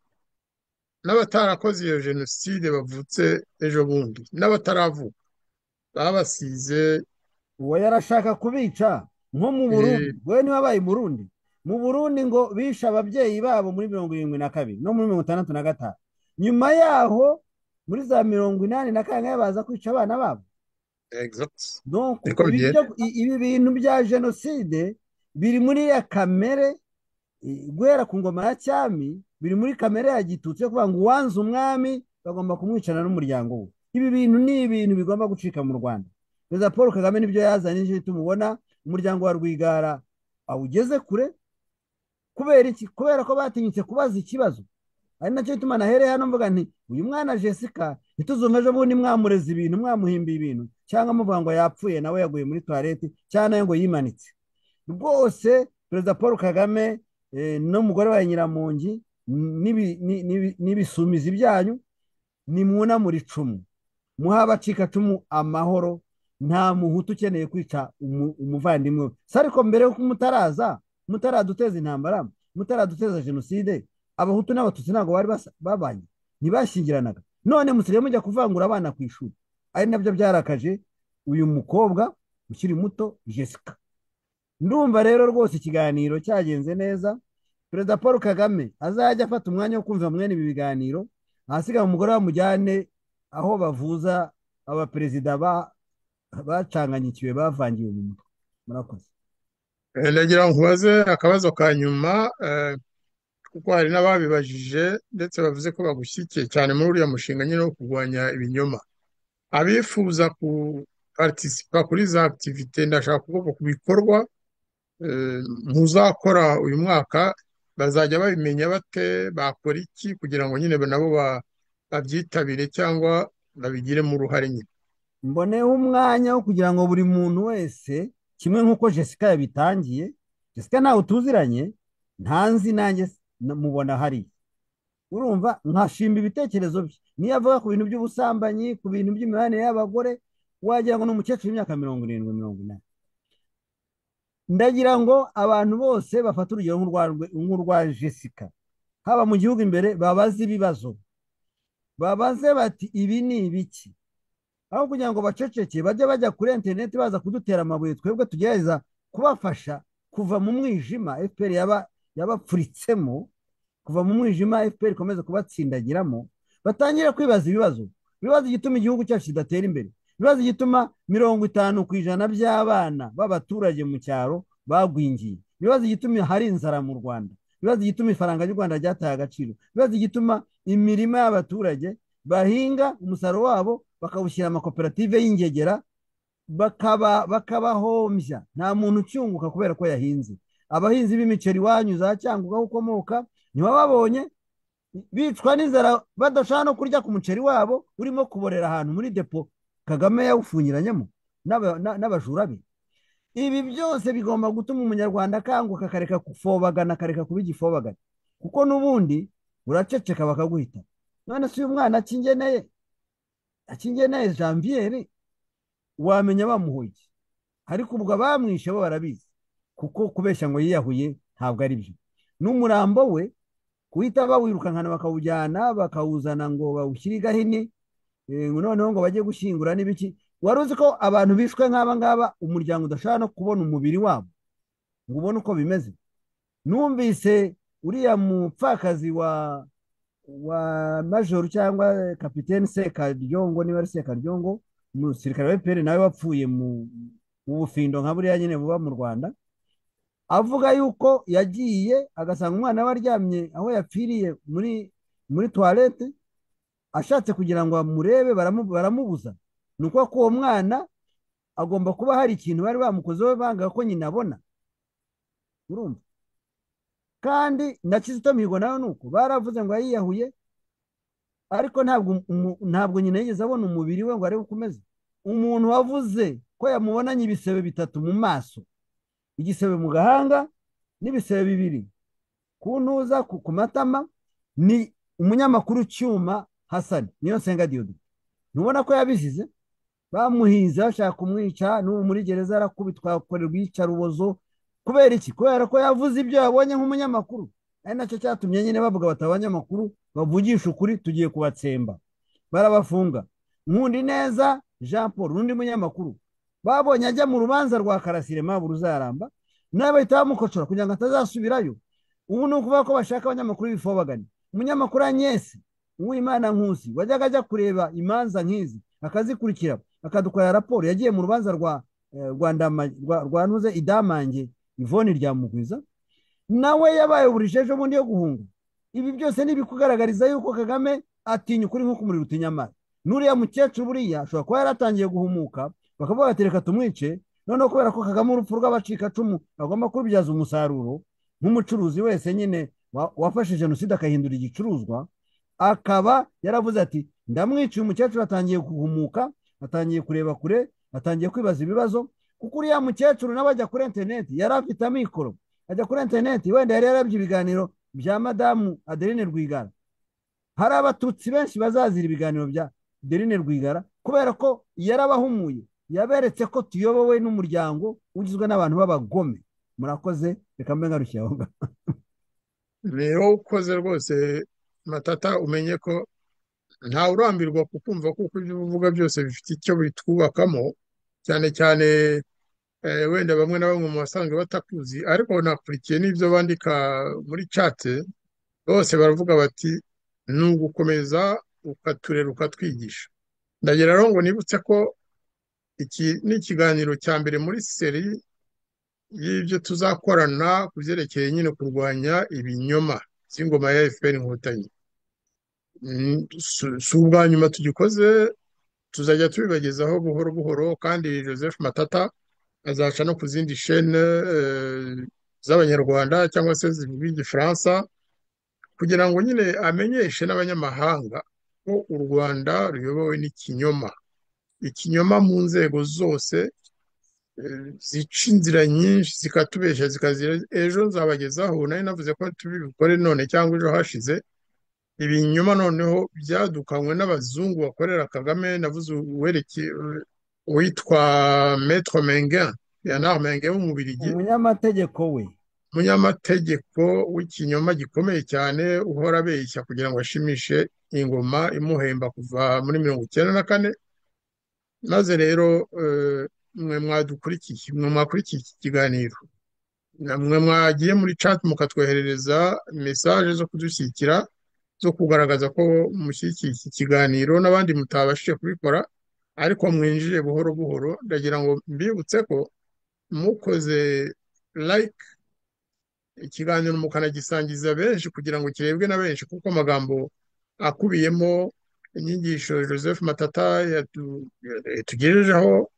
n'abatarakoze iyo jenoside bavutse ejo bundi n'abataravuka babasize uwo yarashaka kubica nko mu burundi we niwe wabaye umurundi mu burundi ngo bishe ababyeyi babo muri mirongo irindwi na kabiri no muri mirongo itandatu na gatanu nyuma yaho muri za mirongo inani na kangahe baza kwica abana babo Exact. Donc, Niko ibi bigenda. byo- i- ibi bintu bya jenoside biri muri ya kamere i- guhera ku ngoma ya cyami biri muri kamere ya gitutsi yo kuvuga ngo uwanze umwami bagomba kumwicana n'umuryango we ibi bintu ni ibintu bigomba gucika mu rwanda perezida paul kagame nibyo yazanije tumubona umuryango wa rwigara awugeze kure kubera iki kubera ko batinyutse kubaza ikibazo ari nacyo gituma nahereye hano mvuga nti uyu mwana jessica ntituzumve ejo bundi mwamureza ibintu mwamuhimbiye ibintu cyangwa muvuga ngo yapfuye nawe yaguye muri tuwarete cyangwa nawe ngo yimanitse rwose perezida paul kagame eh, n'umugore wa nyiramungi n'ibi- ni- ni- n'ibisumizi byanyu nimwunamure icumu muhe abacikacumu amahoro nta muhutu ukeneye kwica umu- umuvandimwe we si ariko mbere yuko mutaraza mutaraduteza intambara mutaraduteza jenoside abahutu n'abatutsi ntabwo bari basa- babanye ntibashyingiranaga none musigaye mujya kuvangura abana ku ishuri ari nabyo byarakaje uyu mukobwa ukiri muto jessica ndumva rero rwose ikiganiro cyagenze neza perezida paul kagame azajya afata umwanya wo kumva mwene ibi biganiro ahasigaye umugore bamujyane aho bavuza abaperezida ba- bacanganyikiwe bavangiwe mu mutwe murakoze Eh, ndagira ngo nkubaze akabazo ka nyuma eh, kuko hari n'ababibajije ndetse bavuze ko bagushyigikiye cyane muri uriya mushinga nyine wo kurwanya ibinyoma abifuza kuparitisipa kuri za akitivite ndashaka kuvuga ku bikorwa eh, muzakora uyu mwaka bazajya babimenya bate bakora iki kugira ngo nyine nabo ba- babyitabire cyangwa babigiremo uruhare nyine mboneho umwanya wo kugira ngo buri muntu wese kimwe nk'uko jessica yabitangiye jessica ntawe utuziranye ntanzi nanjye s- na- mubona hariya urumva nkashimba ibitekerezo bye niyo avuga ku bintu by'ubusambanyi ku bintu by'imibanire y'abagore wagira ngo ni umukecuru w'imyaka mirongo irindwi mirongo inani ndagira ngo abantu bose bafate urugero nk'urwa nk'urwa jessica haba mu gihugu imbere babaze ibibazo babaze bati ibi ni ibiki aho kugira ngo baceceke bajye bajya kuri interineti baza kudutera amabuye twebwe tugerageza kubafasha kuva mu mwijima fpr yaba yabapfuritsemo kuva mu mwijima fpr ikomeza kubatsindagiramo batangire kwibaza ibibazo ibibazo igituma igihugu cyacu kidatera imbere ibibazo igituma mirongo itanu ku ijana by'abana b'abaturage mu cyaro bagwingiye ibibazo igituma hari inzara mu rwanda ibibazo igituma ifaranga ry'u rwanda ryataye agaciro ibibazo igituma imirima y'abaturage bahinga umusaruro wabo bakawushyira amakoperative y'ingegera bakaba bakabahombya nta muntu ucyunguka kubera ko yahinze abahinzi b'imiceri iwanyu za cyanguga aho ukomoka ntibababonye bicwa n'inzara badashaka no kurya ku muceri wabo urimo kuborera ahantu muri depo kagame yawufunyiranyemo n'aba- na- n'abajura be ibi byose bigomba gutuma umunyarwanda akanguka akareka gufobagana akareka kuba igifobagana kuko n'ubundi uraceceka bakaguhita none se uyu mwana akingeneye akingeneye janviere wamenya bamuhoye ariko ubwo abamwishe bo barabizi kuko kubeshya ngo yiyahuye ntabwo ari byo n'umurambo we guhita bawirukankana bakawujyana bakawuzana ngo bawushyire i gahini eh, noneho ngo bajye gushyingura n'ibiki wari uzi ko abantu bishwe nk'aba ngaba umuryango udashobora no kubona umubiri wabo ngo ubone uko bimeze numvise uriya mupfakazi wa wa majoro cyangwa kapiteni sekaryongo niba ari sekaryongo umusirikare wa fpr nawe wapfuye mu mu bufindo nka buriya nyine buba mu rwanda avuga yuko yagiye agasanga umwana we aryamye aho yapfiriye muri muri tuwarete ashatse kugira ngo bamurebe baramu- baramubuza ni ukuvuga ko uwo mwana agomba kuba hari ikintu bari bamukozeho banga ko nyina abona urumva kandi na kizito mihigo nawe ni uko baravuze ngo yayiyahuye ariko ntabwo umu- ntabwo nyina yigeze abona umubiri we ngo arebe uko umeze umuntu wavuze ko yamubonanye ibisebe bitatu mu maso igisebe mu gahanga n'ibisebe bibiri ku ntuza ku ku matama ni umunyamakuru cyuma hasani niyo nsenga diyodo ntubona ko yabizize bamuhinze bashaka kumwica n'ubu muri gereza arakubitwa akorerwa iyicarubozo kubera iki kubera ko yavuze ibyo yabonye nk'umunyamakuru ari nacyo cyatumye nyine bavuga bati abanyamakuru bavugisha ukuri tugiye kubatsemba barabafunga nkundi neza jean paul n'undi munyamakuru babonye ajya mu rubanza rwa karasire mabu ruzaramba nawe bahita bamukocora kugira ngo atazasubirayo ubu ni ukuvuga ko bashaka abanyamakuru b'ibifobagani umunyamakuru anyesi uwimana nkusi wajyaga ajya kureba imanza nk'izi akazikurikira akadukorera raporo yagiye mu rubanza rwa eh, rwa Ndama- rwa- rwa ntuze idamange ivoni ryamugwiza nawe yabaye burije ejo bundi yo guhunga ibi byose ni ibikugaragariza yuko kagame atinya ukuri nk'uko umuriro utinya amazi n'uriya mukecuru buriya ashobora kuba yaratangiye guhumuka bakavuga bati reka tumwice noneho kubera ko kagame urupfu rw'abacikacumu agomba kurubyaza umusaruro nk'umucuruzi wese nyine wa- wafashe jenoside akahindura igicuruzwa akaba yaravuze ati ndamwiciye umukecuru atangiye guhumuka atangiye kureba kure atangiye kwibaza ibibazo kuko uriya mukecuru nawe ajya kuri interineti yari afite amikoro ajya kuri interineti wenda yari yarabye ibiganiro bya madamu adeline rwigara hari abatutsi benshi bazazira ibiganiro bya adeline rwigara kubera ko yarabahumuye yaberetse ko tuyobowe n'umuryango ugizwe n'abantu b'abagome murakoze reka mbe ngarukira aho ngaho ni wowe ukoze rwose matata umenye ko ntawe urambirwa kukumva kuko ibyo uvuga byose bifite icyo bitwubakamo cyane cyane eh, wenda bamwe na bamwe mu basanzwe batakuzi ariko nakurikiye n'ibyo bandika muri cate bose baravuga bati ni ugukomeza ukaturera ukatwigisha ndagira rero ngo nibutse ko iki ni ikiganiro cya mbere muri seri y'ibyo tuzakorana ku byerekeye nyine kurwanya ibinyoma by'ingoma ya FPR inkotanyi Mm, si si ubwa nyuma tugikoze tuzajya tubibagezaho buhoro buhoro kandi Joseph Matata azaca no ku zindi shene eh, z'abanyarwanda cyangwa se zivuga igifaransa kugira ngo nyine amenyeshe n'abanyamahanga ko u Rwanda ruyobowe n'ikinyoma ikinyoma mu nzego zose eh, zica inzira nyinshi zikatubeshya zikazira ejo nzabagezaho nari navuze ko tubikore none cyangwa ejo hashize ibinyoma noneho byadukanywe n'abazungu bakorera Kagame navuze uwereke uwitwa Maître Mengen Bernard Mengen w'umubirigi umunyamategeko we umunyamategeko w'ikinyoma gikomeye cyane uhora abeshya kugira ngo ashimishe ingoma imuhemba kuva muri mirongo icyenda na kane maze rero eh, mwe mwadukurikiye mwe mwakurikiye iki kiganiro mwe mwagiye muri chat mukatwoherereza mesaje zo kudushyigikira zo kugaragaza ko mushyigikiye iki kiganiro n'abandi mutabashije kubikora ariko mwinjiye buhoro buhoro ndagira ngo mbibutse ko mukoze like ikiganiro mukanagisangiza benshi kugira ngo kirebwe na benshi kuko amagambo akubiyemo inyigisho Joseph Matata yatu- yatugejejeho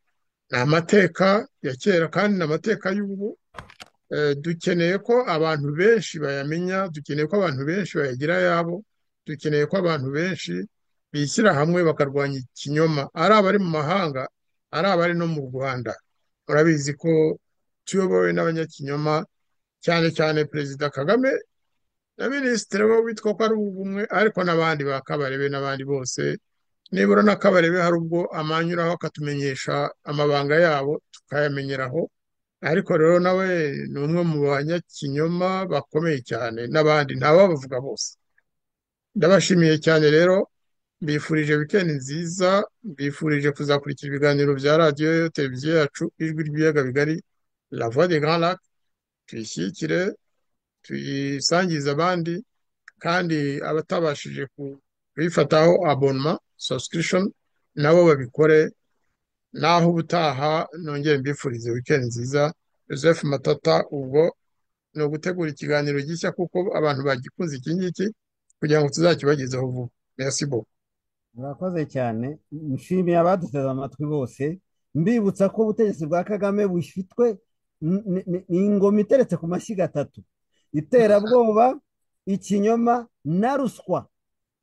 ni amateka ya kera kandi ni amateka y'ubu Eh, dukeneye ko abantu benshi bayamenya dukeneye ko abantu benshi bayagira ayabo dukeneye ko abantu benshi bishyira hamwe bakarwanya ikinyoma ari abari mu mahanga ari abari no mu Rwanda murabizi ko tuyobowe n'abanyakinyoma cyane cyane perezida Kagame na minisitiri we witwa ko ari ubumwe ariko n'abandi ba Kabarebe n'abandi bose nibura na Kabarebe hari ubwo amanyuraho akatumenyesha amabanga yabo tukayamenyeraho ariko rero nawe ni umwe mu banyakinyoma bakomeye cyane n'abandi ntababavuga bose ndabashimiye cyane rero mbifurije wikendi nziza mbifurije kuzakurikira ibiganiro bya radiyo televiziyo yacu ijwi ry'ibiyaga bigari la voix des grands lacs tuyishyigikire tuyisangize abandi kandi abatabashije ku- kuyifataho abonema subscription nabo babikore naho ubutaha nongere mbifurize weekend nziza joseph matata ubwo ni ugutegura ikiganiro gishya kuko abantu bagikunze iki ngiki kugira ngo tuzakibagezeho vuba merci bo murakoze cyane nshimiye abaduteze amatwi bose mbibutsa ko ubutegetsi bwa kagame bufitwe ni- ni- ni ingoma iteretse ku mashyiga atatu iterabwoba ikinyoma na ruswa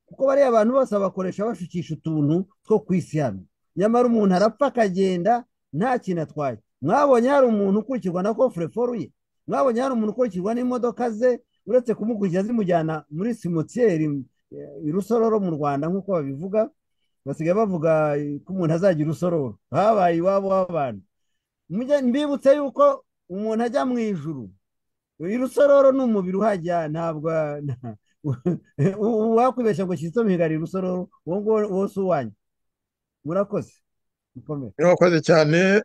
kuko bariya abantu bose bakoresha bashukisha utuntu two ku isi hano nyamara umuntu arapfa akagenda nta kintu atwaye mwabonye hari umuntu ukurikirwa na kofureforu ye mwabonye hari umuntu ukurikirwa n'imodoka ze uretse kumukurikira zimujyana muri simotiyeri eh, irusororo mu rwanda nk'uko babivuga basigaye bavuga eh, ko umuntu azagira urusororo habaye iwabo w'abantu Mujye mbibutse yuko umuntu ajya mu ijuru irusororo ni umubiri uhajya ntabwo uwakwibeshya ngo kizito mihigarira irusororo uwo nguwo uwo si uwanyu murakoze mukomere urakoze cyane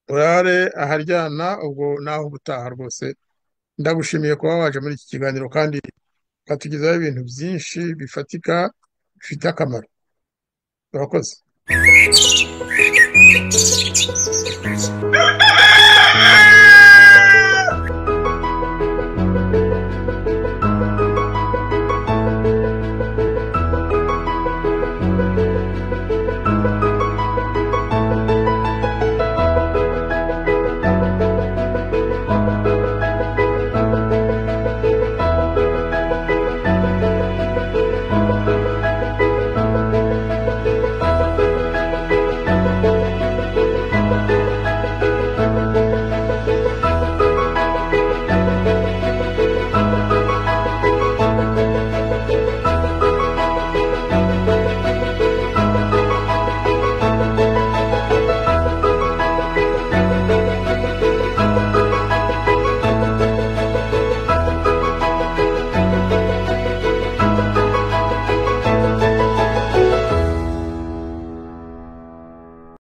urare aharyana ubwo naho ubutaha rwose ndagushimiye kuba waje muri iki kiganiro kandi ukatugezaho ibintu byinshi bifatika bifite akamaro urakoze